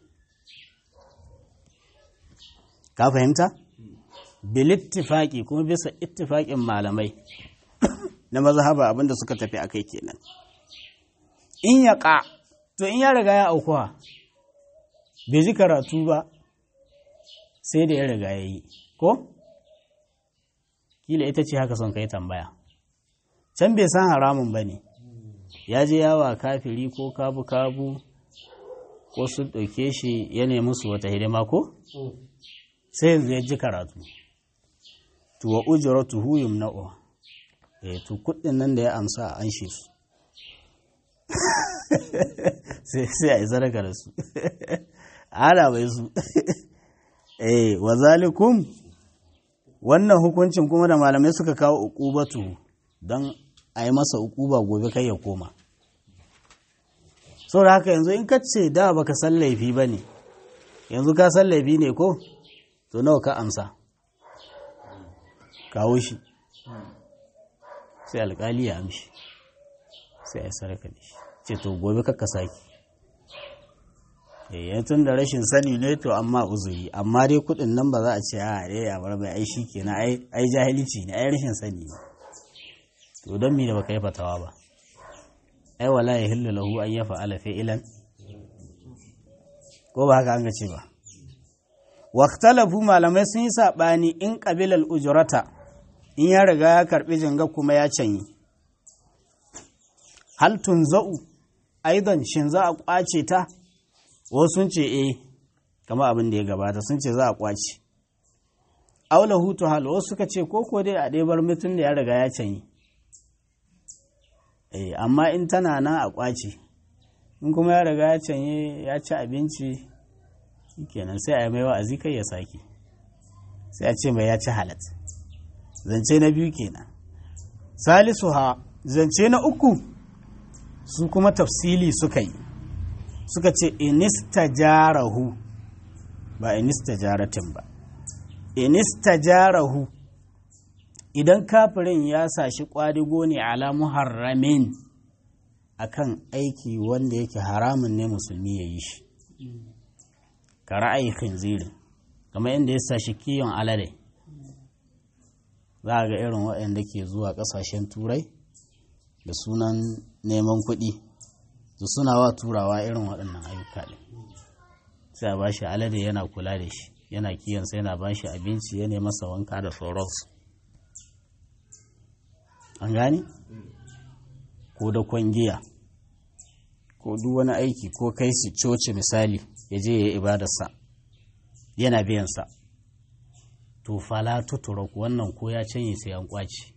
ka fahimta bilittifaki kuma bisa ittifaƙin malamai na mazhaba abinda suka tafi a kai kenan in ya ƙa to in ya riga ya aukuwa bai ji karatu ba sai da ya riga ya yi ko kila ita ce haka son kai tambaya can bai san haramun ba ne ya je yawa kafiri ko kabu-kabu ko sun ɗauke shi ya nemi su wata hidima ko sai yanzu ya ji karatu tuwa ujira tuhuyum na'uwa eh to kuɗin nan da ya amsa an shi su sai a yi sadaka da su ana bai su eh wa zalikum wannan hukuncin kuma da malamai suka kawo uqubatu don a yi masa uquba gobe kai ya koma da haka yanzu in ka ce da baka san laifi ba ne yanzu ka san laifi ne ko to nawa ka amsa kawo shi sai alkali ya amshi sai a yi saraka da shi ce to gobe kakka saki eh tun da rashin sani ne to amma uzuri amma dai kudin nan ba za a ce a dai ya bar mai ai shikenan ai ai jahilci ne ai rashin sani ne to don me da baka yi fatawa ba ai wala ya hillu lahu an yafa'ala fi'lan ko ba haka an ga ce ba waqtalafu malamai sun yi sabani in qabilal ujrata in ya riga ya karbi jinga kuma ya canyi hal tunza'u aidan shin za a kwace ta wasu sun ce eh kama abin da ya gabata sun ce za a kwace aula hutu hal wasu suka ce ko ko dai a ɗebar mutum da ya riga ya canyi eh amma in tana nan a kwace in kuma ya riga ya canye ya ci abinci kenan sai a yi mai wa'azi kai ya sake sai a ce mai ya ci halat zance na biyu kenan salisu ha zance na uku su kuma tafsili suka yi suka ce inista jarahu ba inistajaratin ba inistajarahu idan kafirin ya sashi kwadigo ne ala muharramin akan aiki wanda yake haramun ne musulmi ya yi shi ka ra'ayi khinzirin kamar inda ya sashi kiyon alade za a ga irin waɗanda ke zuwa ƙasashen turai da sunan neman kuɗi su suna wa turawa irin waɗannan ayyuka ne sai a bashi alade yana kula da shi yana kiyansa yana bashi abinci ya masa wanka da sauransu an gane ko da kwangiya ko duk wani aiki ko kai su coci misali ya je ya yi ibadarsa yana biyansa to fala tuturok wannan ko ya canye sai an kwaci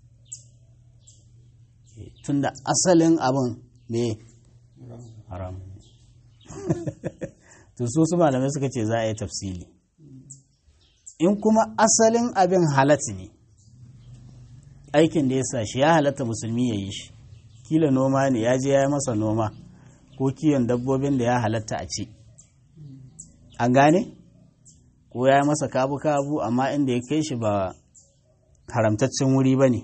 tunda asalin abin ne haram to so su malamai suka ce za a yi tafsili in kuma asalin abin halatta ne aikin da ya sa shi ya halatta musulmi ya yi shi kila noma ne ya je ya yi masa noma ko kiyon dabbobin da ya halatta a ci an gane ko ya yi masa kabu-kabu amma inda ya kai shi ba haramtaccen wuri ba ne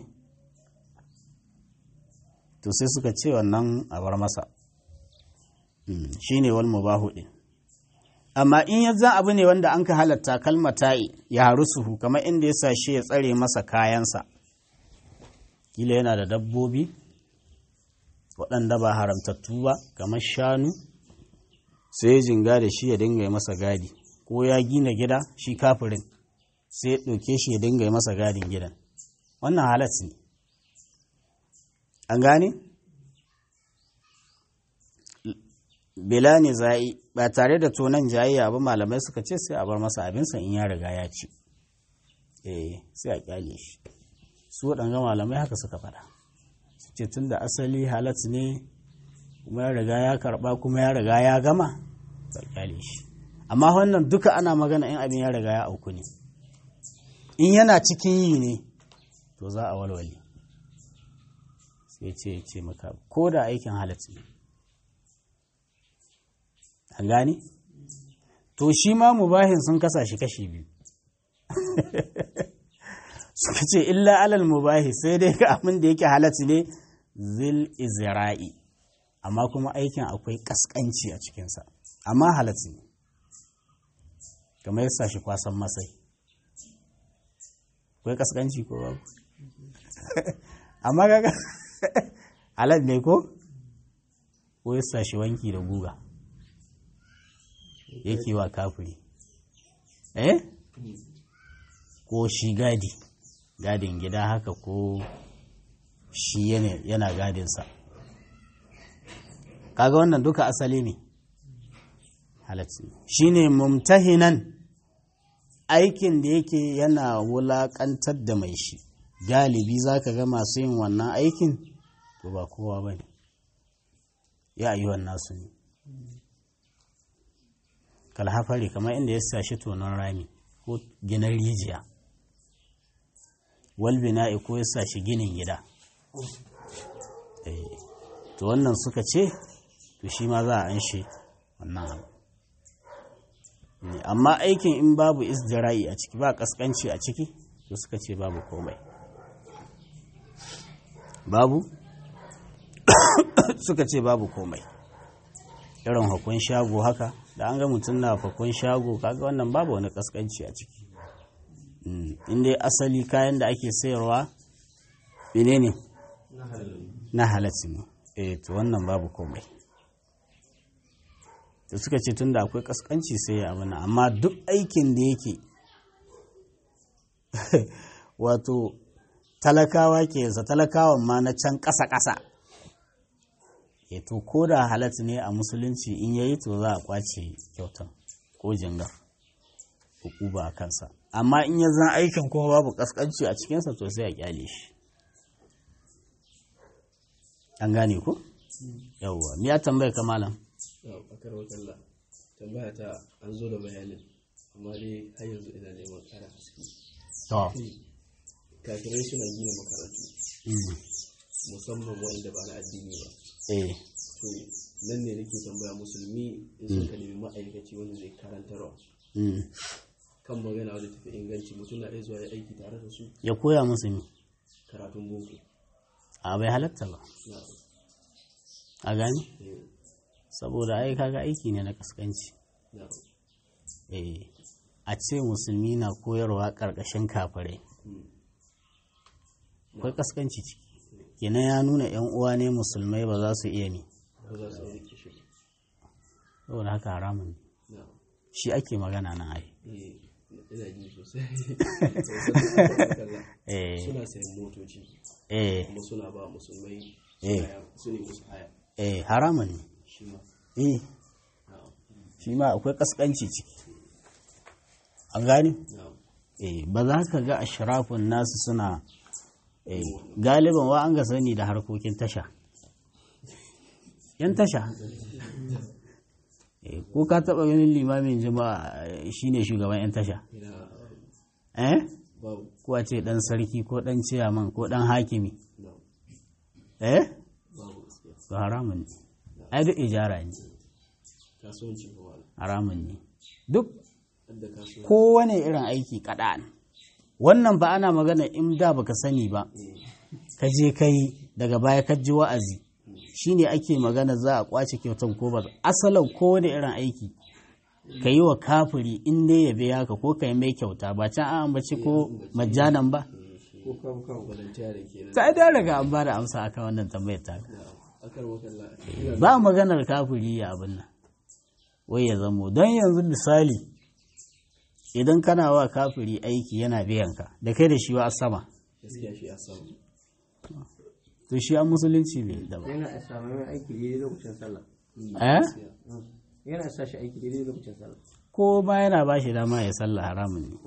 to sai suka ce wannan a bar masa shi ne wal mubahu ɗin amma in ya zan abu ne wanda an ka halatta kalmata'i ya haru suhu kamar inda ya sa shi ya tsare masa kayansa kila yana da dabbobi waɗanda ba haramtattu ba kamar shanu sai ya jinga da shi ya dinga yi masa gadi ko ya gina gida shi kafirin sai ya ɗauke shi ya dinga yi masa gadin gidan wannan halat ne an gane? bela ne za'i ba tare da tonan jayayya ba malamai suka ce sai a bar masa abinsa in ya riga ya ci eh sai a kyale shi su waɗanga malamai haka suka faɗa su ce tun da asali halat ne kuma ya riga ya karɓa kuma ya riga ya gama a kyale shi amma wannan duka ana magana in abin ya riga ya auku ne in yana cikin yi ne to za a walwale sai ce ce maka ko da aikin halat ne an gane to shi ma mubahin sun kasa shi kashi biyu suka ce illa alal mubahi sai dai ga abin da yake halatti ne zil izra'i amma kuma aikin akwai kaskanci a cikinsa amma halatti ne kamar yasa shi kwasan masai akwai kaskanci ko babu amma gaga halal ne ko ko yasa shi wanki da guga yake wa kafiri eh ko shi gadi gadin gida haka ko shi yana gadinsa kaga wannan duka asali ne halatti shi ne mumtahinan aikin da yake yana wulaƙantar da mai shi galibi za ka ga masu yin wannan aikin to ba kowa ba ne ya yi wannan su ne kalhafari kamar inda ya sashi tonon rami ko ginin rijiya walbina'i ko ya sa shi ginin gida to wannan suka ce to shi ma za a an shi wannan abu amma aikin in babu isdira'i a ciki ba kaskanci a ciki to suka ce babu komai babu suka ce babu komai irin hukun shago haka da an ga mutum na hukun shago kaga wannan babu wani kaskanci a ciki inda asali kayan da ake sayarwa mene ne na halatta ne eh to wannan babu komai da suka ce tun da akwai kaskanci sai ya abana amma duk aikin da yake wato talakawa ke yasa talakawan ma na can ƙasa-ƙasa e to ko da halatta ne a musulunci in yayi to za a kwace kyautan ko jingar hukuba a kansa amma in ya zan aikin kuma babu kaskanci a cikinsa to sai a kyale shi an gane ku? yawwa ya tambaya ka malam akar wakalla tambaya ta an zo da bayanin amma dai har yanzu ina neman kara haske to kafirai suna gina makarantu musamman wanda ba na addini ba eh to nan ne nake tambaya musulmi in suka nemi ma'aikaci wanda zai karantarwa Mm. kan magana wadda tafi inganci mutum na iya zuwa ya aiki tare da su ya koya musu mi karatun boko a bai halatta ba na a gani eh, saboda ai kaga aiki ne na kaskanci na eh a ce musulmi na koyarwa ƙarƙashin kafirai mm, akwai kaskanci ciki kenan ya nuna yan uwa ne musulmai ba za su iya ne ba za su yi rike shi ba. saboda haka haramun ne na shi ake magana na ai eh, ina ji sosai eh suna sayan motoci eh kuma suna ba musulmai Eh. haya, su ne musu haya eh haramun ne shi ma eh na shi ma akwai kaskanci ciki an gani na eh ba za ka ga ashrafun nasu suna eh galiban wa an ga sani da harkokin tasha yan tasha eh ko ka taba ganin limamin jama'a eh, shine shugaban yan tasha ina eh babu ko a ce dan sarki ko dan ciyaman ko dan hakimi na eh babu gaskiya to haramun ne ai duk ijara ne kasuwanci ba wala haramun ne duk hadda kasuwanci kowane irin aiki kaɗan wannan ba ana magana in da baka sani ba ka je kai daga baya ka ji wa'azi shine ake magana za a kwace kyautan ko ba asalin kowane irin aiki ka yi wa kafiri in dai ya biya ka ko ka yi mai kyauta ba can an ambaci ko majanan ba ko kawo kawo volunteering kenan ta da daga an ba da amsa akan wannan tambayar ta na akar wakalla ina ba maganar kafiri ya abin nan wai ya zamo don yanzu misali idan kana wa kafiri aiki yana biyan ka da kai da shi wa sama gaskiya shi a samu to shi an musulunci ne da ba yana a samu mai aiki daidai lokacin sallah eh yana sa shi aiki daidai lokacin sallah ko ma yana ba shi dama ya sallah haramun ne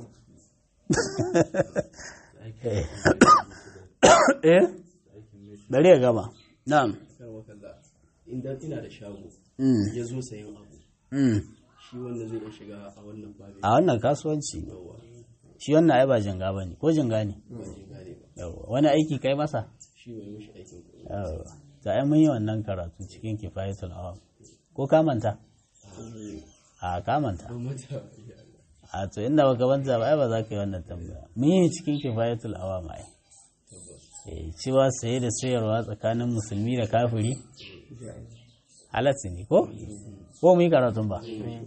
eh bari ya gama na'am akar wakalla inda ina da shago mm ya zo sayan abu mm shi wanda zai iya shiga a wannan babin a wannan kasuwanci ne yawa shi wannan ai ba janga ba ne ko janga ne ba jin gane ba Yawwa. wani aiki kai masa shi bai mishi aikin kuɗi Yawwa. ta ai mun yi wannan karatu cikin kifayatul awam ko ka manta a ka manta ban mata ya Allah a to inda baka manta ba ai ba za ka yi wannan tambaya mun yi cikin kifayatul awam ai tabbas Eh, cewa saye da sayarwa tsakanin musulmi da kafiri halatta ne ko ko mu yi karatun ba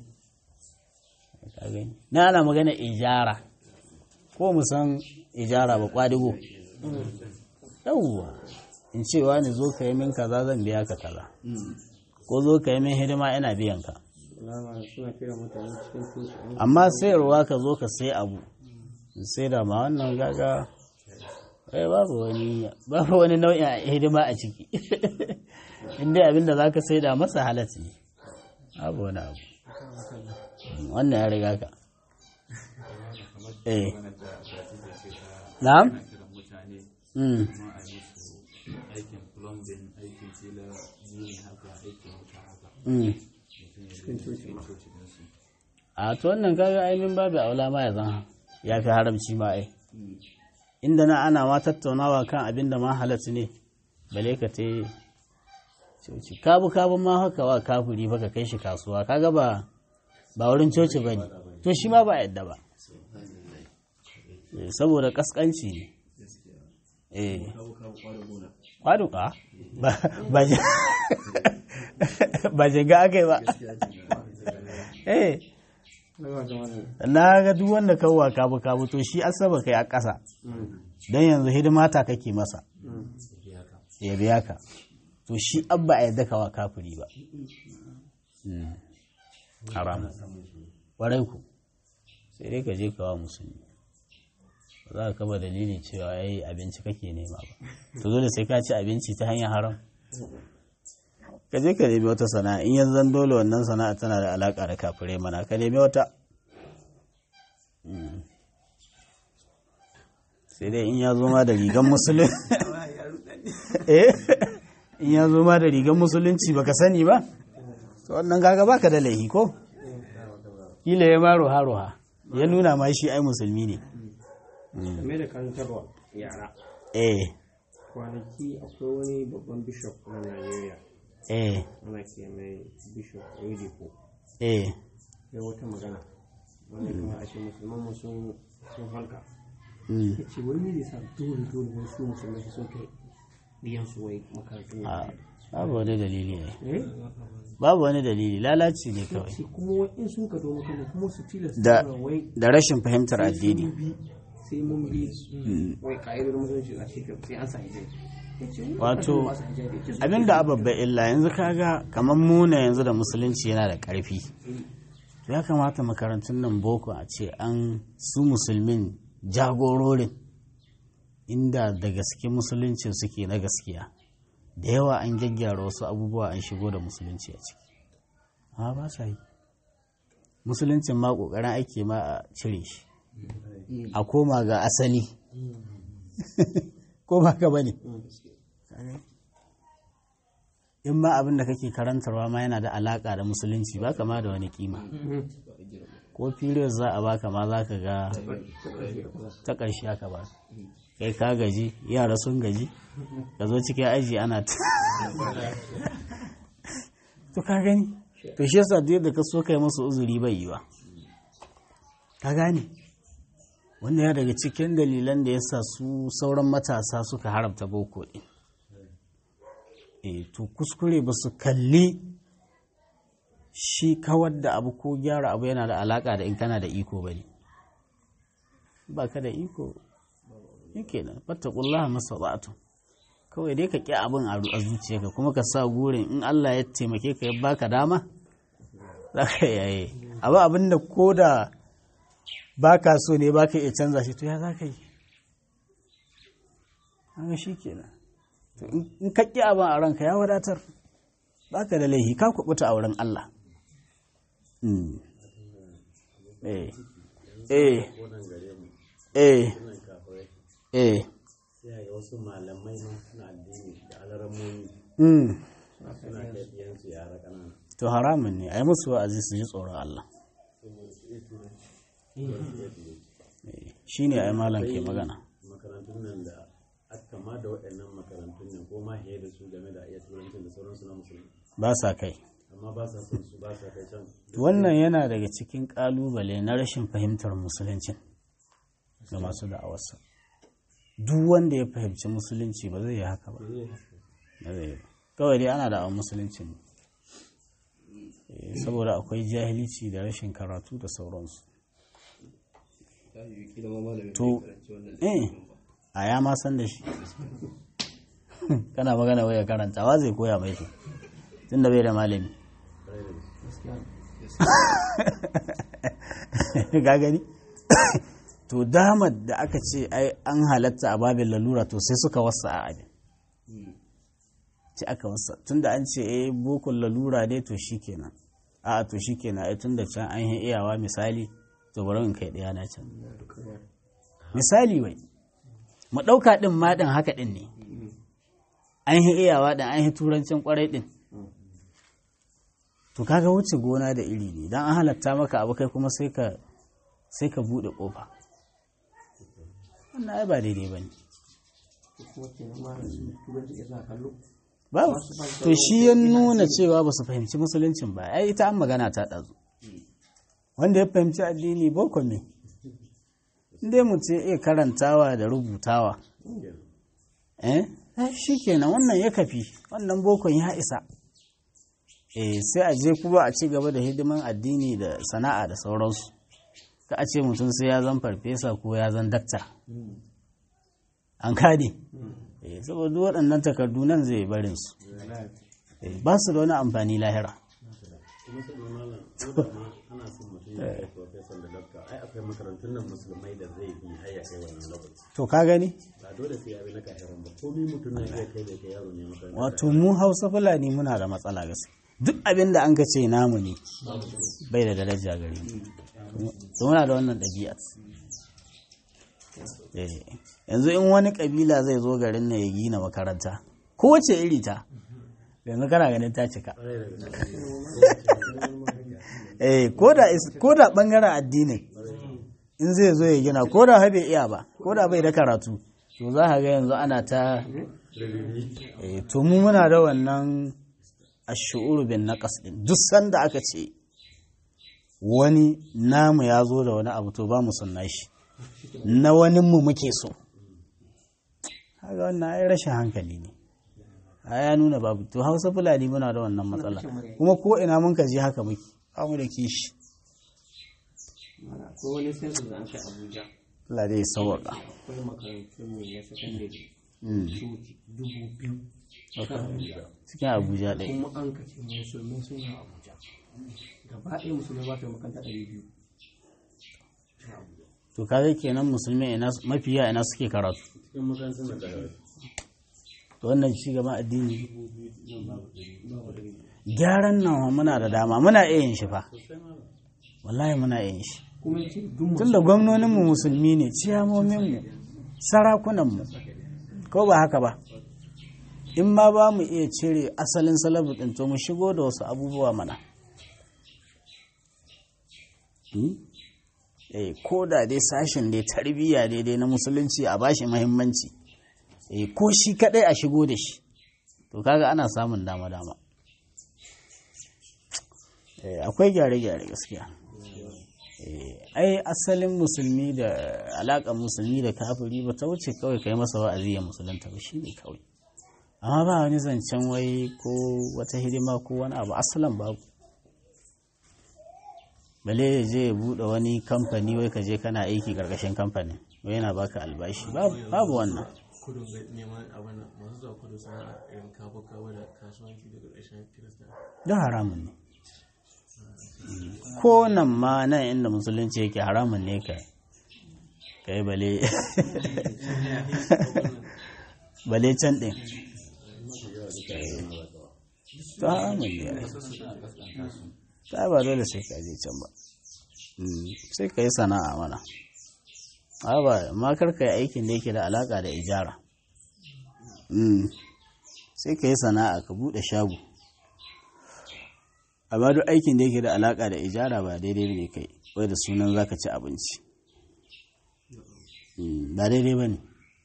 Ka gani? na ana magana ijara ko mu san ijara ba kwadigo yawwa in cewa ni zo ka yi min kaza zan biya ka kaza ko zo ka yi min hidima ina biyan ka alama suna kira mutane cikin coci an amma sayarwa ka zo ka sai abu in sai da ma wannan gaga eh babu wani babu wani nau'in hidima a ciki inda abinda za ka sai da masa halatta ne babu wani abu wannan ya riga ka eh na'am mm aikin plumbing aikin tela gini haka aikin wuta haka mm cikin coci coci din su a to wannan kaga ainihin babu aula ma ya zan ya fi haramci ma ai inda na ana ma tattaunawa kan abin da ma halatta ne bale ka te coci kabu kabu ma haka wa kafuri fa ka kai shi kasuwa kaga ba ba wurin coci ba ne to shi ma ba yadda ba Eh, saboda kaskanci ne eh kawo kawo kwanan gona kwaduka ba ba je- ba jinga aka yi ba eh daga wata wani na ga duk wanda kawwa kabu kabu to shi asaba kai a ƙasa don yanzu hidima ta kake masa ya biya ka to shi abba a yadda kawa kafiri ba Mm. haram warai ku sai dai ka je kawa musulmi ba za ka kaba dalili cewa yayi abinci kake nema ba to dole sai ka ci abinci ta hanyar haram ka je ka nemi wata sana'a in yanzu zan dole wannan sana'a tana da alaka da kafirai mana ka nemi wata Mm. sai dai in ya zo ma da rigan musulun eh in ya zo ma da rigan musulunci baka sani ba to wannan kaga baka da laihi ko kila ya ma roha roha ya nuna ma shi ai musulmi ne game da karantarwa yara eh kwanaki akwai wani babban bishop na Najeriya eh ana ke mai bishop Oyedepo eh ya wata magana wanda kuma a ce musulman mu sun sun halka Mm. ya ce wai me yasa dole dole wai su musulmai su sun kai biyan su wai makarantun a babu wani dalili ne eh babu wani dalili lalaci ne kawai sai kuma wai in sun ka domin kana kuma su tilasta Da- mana wai da rashin fahimtar sai addini sun bi sai mun bi wai ka'idar musulunci a cikin sai an sa hijabi Ya ce, "Mu Wato, ba sa hijabi." Ya ce, "Su abinda ababba illa yanzu kaga kamar muna yanzu da musulunci yana da ƙarfi to ya kamata makarantun nan boko a ce an su musulmin jagororin inda da gaske musuluncin suke na gaskiya da yawa an gyaggyara wasu abubuwa an shigo da musulunci a ciki amma ba sa yi musuluncin ma ƙoƙarin ake ma a cire shi a koma ga asali ko ba ka bane in ma abin da kake karantarwa ma yana da alaka da musulunci ba kama da wani kima ko period za a baka ma za ka ga ta ƙarshe aka ba kai ka gaji yara sun gaji ka zo cikin aji ana ta to ka gani to shi yasa duk yadda ka so kai musu uzuri bai yiwa ka gane wanda ya daga cikin dalilan da yasa su sauran matasa suka haramta boko ɗin e to kuskure ba su kalli shi kawar da abu ko gyara abu yana da alaka da in kana da iko ba ne ba ka da iko yake nan fattakullaha masaba'atu kawai dai ka ƙi abin a zuciyarka kuma ka sa gurin in Allah ya taimake ka ya baka dama za ka yaye abu abin da ko da ba ka so ne ba ka iya canza shi to ya za ka yi haka shi kenan to in ka ƙi abin a ranka ya wadatar ba ka da laihi ka kuɓuta a wurin Allah Mm. eh eh eh eh sai wasu malamai ma suna addini da alaramomi mm. suna kai ɗiyansu yara ƙanana to haramun ne a yi musu wa'azi su ji tsoron Allah shi ne a yi malam ke magana makarantun nan da aka ma da waɗannan makarantun nan ko ma fiye da su game da iya turancin da sauransu na musulmi ba sa kai amma ba sa son su ba sa kai can wannan yana daga cikin kalubale na rashin fahimtar musuluncin ga masu da'awarsa duk wanda ya fahimci musulunci ba zai yi haka ba Ba zai yi ba. kawai dai ana da'awar musulunci ne Eh, saboda akwai jahilci da rashin karatu da sauransu ta yi kila ma malamin To, bai karanci wannan eh a ya ma san da shi kana magana waya karantawa zai koya mai to tun da bai da malami ga gani to damar da aka ce ai an halatta a babin lalura to sai suka wasa a abin ce aka wasa tun da an ce eh bokon lalura ne to shikenan a to shikenan ai tun da can an yi iyawa misali to bari in kai ɗaya na can misali wai mu ɗauka ɗin ma ɗin haka ɗin ne an yi iyawa ɗin an yi turancin ƙwarai ɗin to kaga wuce gona da iri ne don an halatta maka abu kai kuma sai ka sai ka buɗe ƙofa wannan ai ba daidai ba ne kuma kenan ma su turanci ya sa kallo ba to shi ya nuna cewa ba su fahimci musuluncin ba ai ita an magana ta ɗazu wanda ya fahimci addini boko ne inda mutum ya iya karantawa da rubutawa eh shi kenan wannan ya kafi wannan bokon ya isa eh sai a je kuma a ci gaba da hidiman addini da sana'a da sauransu ka a ce mutum sai ya zan farfesa ko ya zan dakta an kade eh saboda duk waɗannan takardu nan zai barin su Eh, ba su da wani amfani lahira kuma sai da malam ko da ma ana son mutum ya kai professor da doctor ai akwai makarantun nan musulmai da zai bi har ya kai wannan lokaci to ka gani ba dole sai ya bi na kafiran ba komai mutum na iya kai da kai yaro ne makaranta wato mu hausa fulani muna da matsala gaske duk abin da an ka ce namu ne bai da daraja gare mu to muna da wannan ɗabi'a Eh, yanzu in wani kabila zai zo garin nan ya gina makaranta kowace iri ta yanzu kana ganin ta cika eh ko da is- ko da bangaren addinin in zai zo ya gina ko da bai iya ba ko da bai da karatu to za ka ga yanzu ana ta eh to mu muna da wannan ash'uru bin naqas din duk sanda aka ce wani namu ya zo da wani abu to ba mu sunna shi na wani mu muke so haka wannan ai rashin hankali ne a ya nuna babu to hausa fulani muna da wannan matsala kuma ko ina mun ka je haka muke ba mu da kishi ko wani sensu da an kai abuja Allah dai sauwaka akwai makarantun mu na sakandare Mm. su dubu biyu kan abuja cikin abuja ɗaya kuma an kace musulmai sun yi abuja gaba ɗaya musulmai ba su makaranta ɗari biyu to kaga kenan musulmi ina mafiya ina suke karatu cikin makarantar da daga to wannan ci gaban addini gyaran nan muna da dama muna iya yin shi fa wallahi muna iya yin shi kuma yace duk tunda gwamnoninmu musulmi ne ciyamominmu sarakunanmu ko ba haka ba in ma ba mu iya cire asalin salabu ɗin to mu shigo da wasu abubuwa mana Hmm? eh ko da dai sashen dai tarbiyya daidai na musulunci a bashi mahimmanci eh ko shi kadai a shigo da shi to kaga ana samun dama-dama eh akwai gyare-gyare gaskiya Eh, ai asalin musulmi da alaƙar musulmi da kafiri ba ta wuce kawai kai masa wa'azi ya musulunta ba shi ne kawai amma ba wani zancen wai ko wata hidima ko wani abu asalan babu bale ya je ya buɗe wani kamfani wai ka je kana aiki ƙarƙashin kamfanin wai yana baka albashi babu babu wannan kudu ga neman abin nan, masu zuwa kudu suna irin kawo kawo da kasuwanci daga ƙarshen kirista don haramun ne ko nan ma nan inda musulunci yake haramun ne ka kai bale bale can ɗin ta haramun ne ai. ta ba dole sai ka je can ba Mm, sai ka yi sana'a mana a ba ma kar ka yi aikin da yake da alaka da ijara Mm, sai ka yi sana'a ka buɗe shago amma duk aikin da yake da alaka da ijara ba daidai ne kai wai da sunan zaka ci abinci Mm, ba daidai ba ne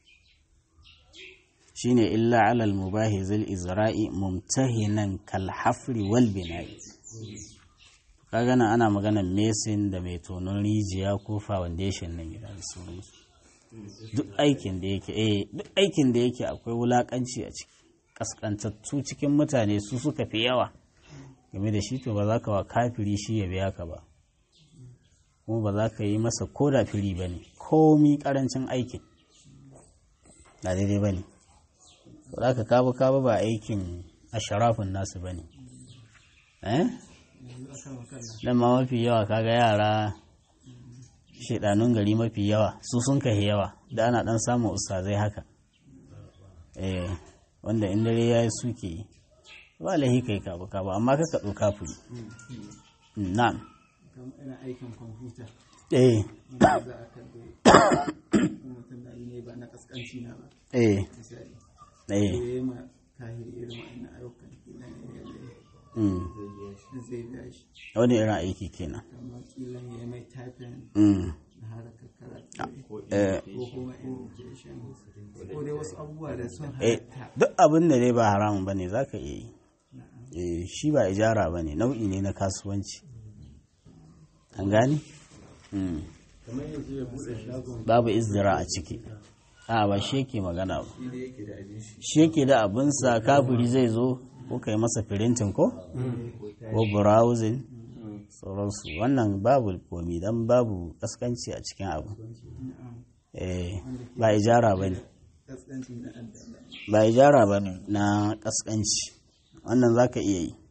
shine illa alal mubahi zil izra'i mumtahinan kal hafri wal bina'i kaga nan ana maganar mesin da mai tonon rijiya ko foundation na gida da sauransu duk aikin da yake eh duk aikin da yake akwai wulakanci a ciki kaskantattu cikin mutane su suka fi yawa game da shi to ba za ka wa kafiri shi ya biya ka ba kuma ba za ka yi masa ko da firi ba ne komi karancin aikin na daidai ba ne ba za ka kaba kaba ba aikin asharafin nasu ba ne eh nan ma mafi yawa kaga yara shidanun gari mafi yawa su sun kai yawa da ana dan samun ustazai haka eh wanda in dare yayi suke yi ba lahi kai ka ba ba amma kaka doka furi na'am kamar ina aikin kwamfuta eh wanda za a karɓi mutum da ne ba na kaskanci na ba eh misali eh ya yi ma kahiri irin wa'annan ayyukan kila ne ya mm. zai biya shi wani irin aiki kenan amma kila ya yi mai typing mm. na harakar karatu eh, ko kuma education ko dai wasu abubuwa da sun eh, halatta duk abin da dai ba haramun bane za ka iya yi eh, shi ba ijara ba ne nau'i ne na kasuwanci an gani? Mm. kamar yanzu ya bude shagon babu izdira a ciki a ba shi yake magana ba shi da yake da abin shi shi yake da abinsa kafiri zai zo ko kai masa firintin ko ko browsing sauransu wannan babu komi dan babu kaskanci a cikin abu eh, ba ijara ba ne kaskanci na addana ba ijara ba ne na kaskanci wannan za ka iya yi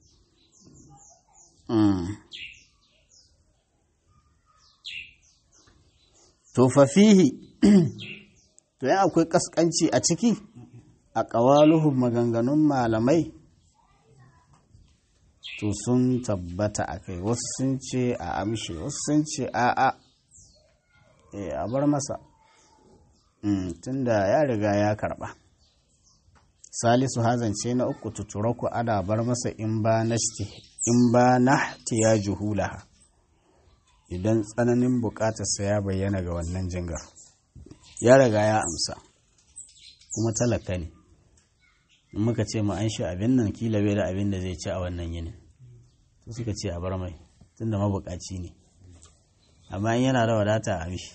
Mm. to fafihi to yan akwai kaskanci a ciki a ƙawaluhun maganganun malamai to sun tabbata a kai wasu sun ce a amshe wasu sun ce a a Eh, a bar masa Mm, tunda ya riga ya karba salisu hazance na uku tuturaku ana bar masa in ba na in ba na ya juhulaha idan tsananin bukatarsa ya bayyana ga wannan jingar ya riga ya amsa kuma talaka ne in muka ce mu an shi abin nan kila bai da abin da zai ci a wannan yinin to suka ce a bar mai tunda mabukaci ne amma in yana da wadata a mishi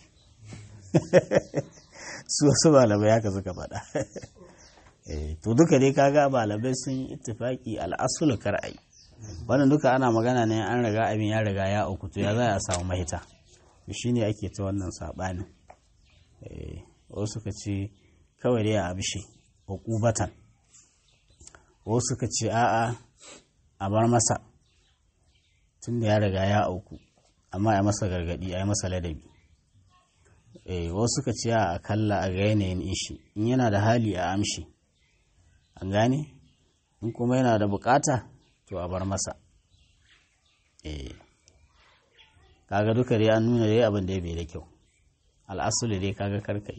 su wasu malamai haka suka faɗa Eh, to duka dai kaga malamai sun yi ittifaki al'asulu kar'ai wannan duka ana magana ne an riga abin ya riga ya auku to ya za a samu mahita shi ne ake ta wannan saɓanin Eh, wasu suka ce kawai dai a abishe hukubatan wasu suka ce a'a a bar masa tun da ya riga ya auku amma a masa gargadi a yi masa ladabi eh wasu suka ce a kalla a ga yanayin ishi in yana da hali a amshi an gane in kuma yana da bukata to a bar masa eh kaga duka dai an nuna dai abin da ya bai da kyau al'asuli dai kaga karkai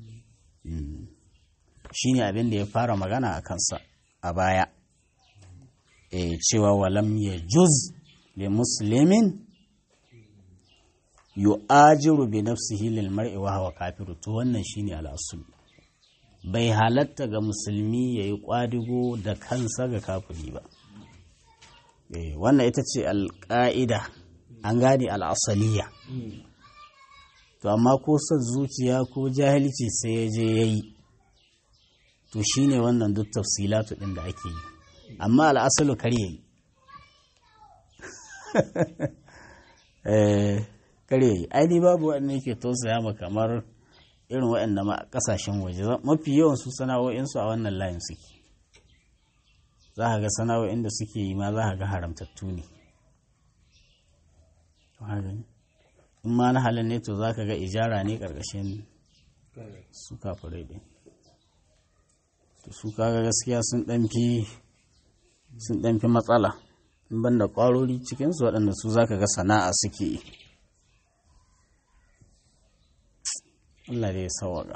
shi ne abin da ya fara magana a kansa a baya e cewa walam ya juz li muslimin yu'ajiru bi nafsihi lil mar'i wa huwa kafiru to wannan shine al'asul bai halatta ga musulmi yayi kwadigo da kansa ga kafiri ba eh wannan ita ce alƙa'ida an gane al'asaliya to amma ko son zuciya ko jahilci sai ya je yayi to shine wannan duk tafsilatu din da ake yi amma al'asalu kar yayi eh kar yayi ai babu wanda yake tausaya ma kamar irin waɗanda ma kasashen waje mafi yawan su sana'o'in su a wannan layin suke za ka ga sana'o'in da suke yi ma za ka ga haramtattu ne in ma na halin ne to za ka ga ijara ne ƙarƙashin su kafirai ɗin to su kaga gaskiya sun ɗanfi sun ɗanfi matsala in ban da ƙwarori cikinsu waɗanda su za ka ga sana'a suke yi Allah dai ya sawaga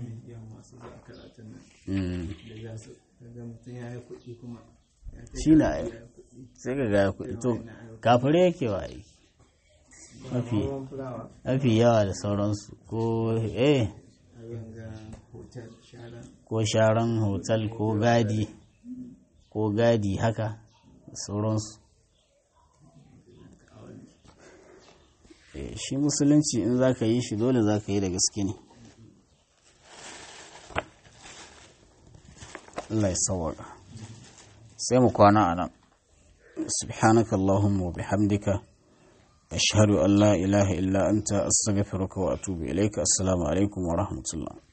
shi na sai ka gaya kuɗi to kafirai yake wa yi mafi mafi yawa da sauransu ko eh ko sharan hotel ko gadi ko gadi haka da sauransu shi musulunci in za ka yi shi dole za ka yi da gaske ne Allah ya sawaka sai mu kwana a nan subhanaka Allahumma wa bihamdika ashhadu an la ilaha illa anta astaghfiruka wa atubu ilaika assalamu alaikum wa rahmatullah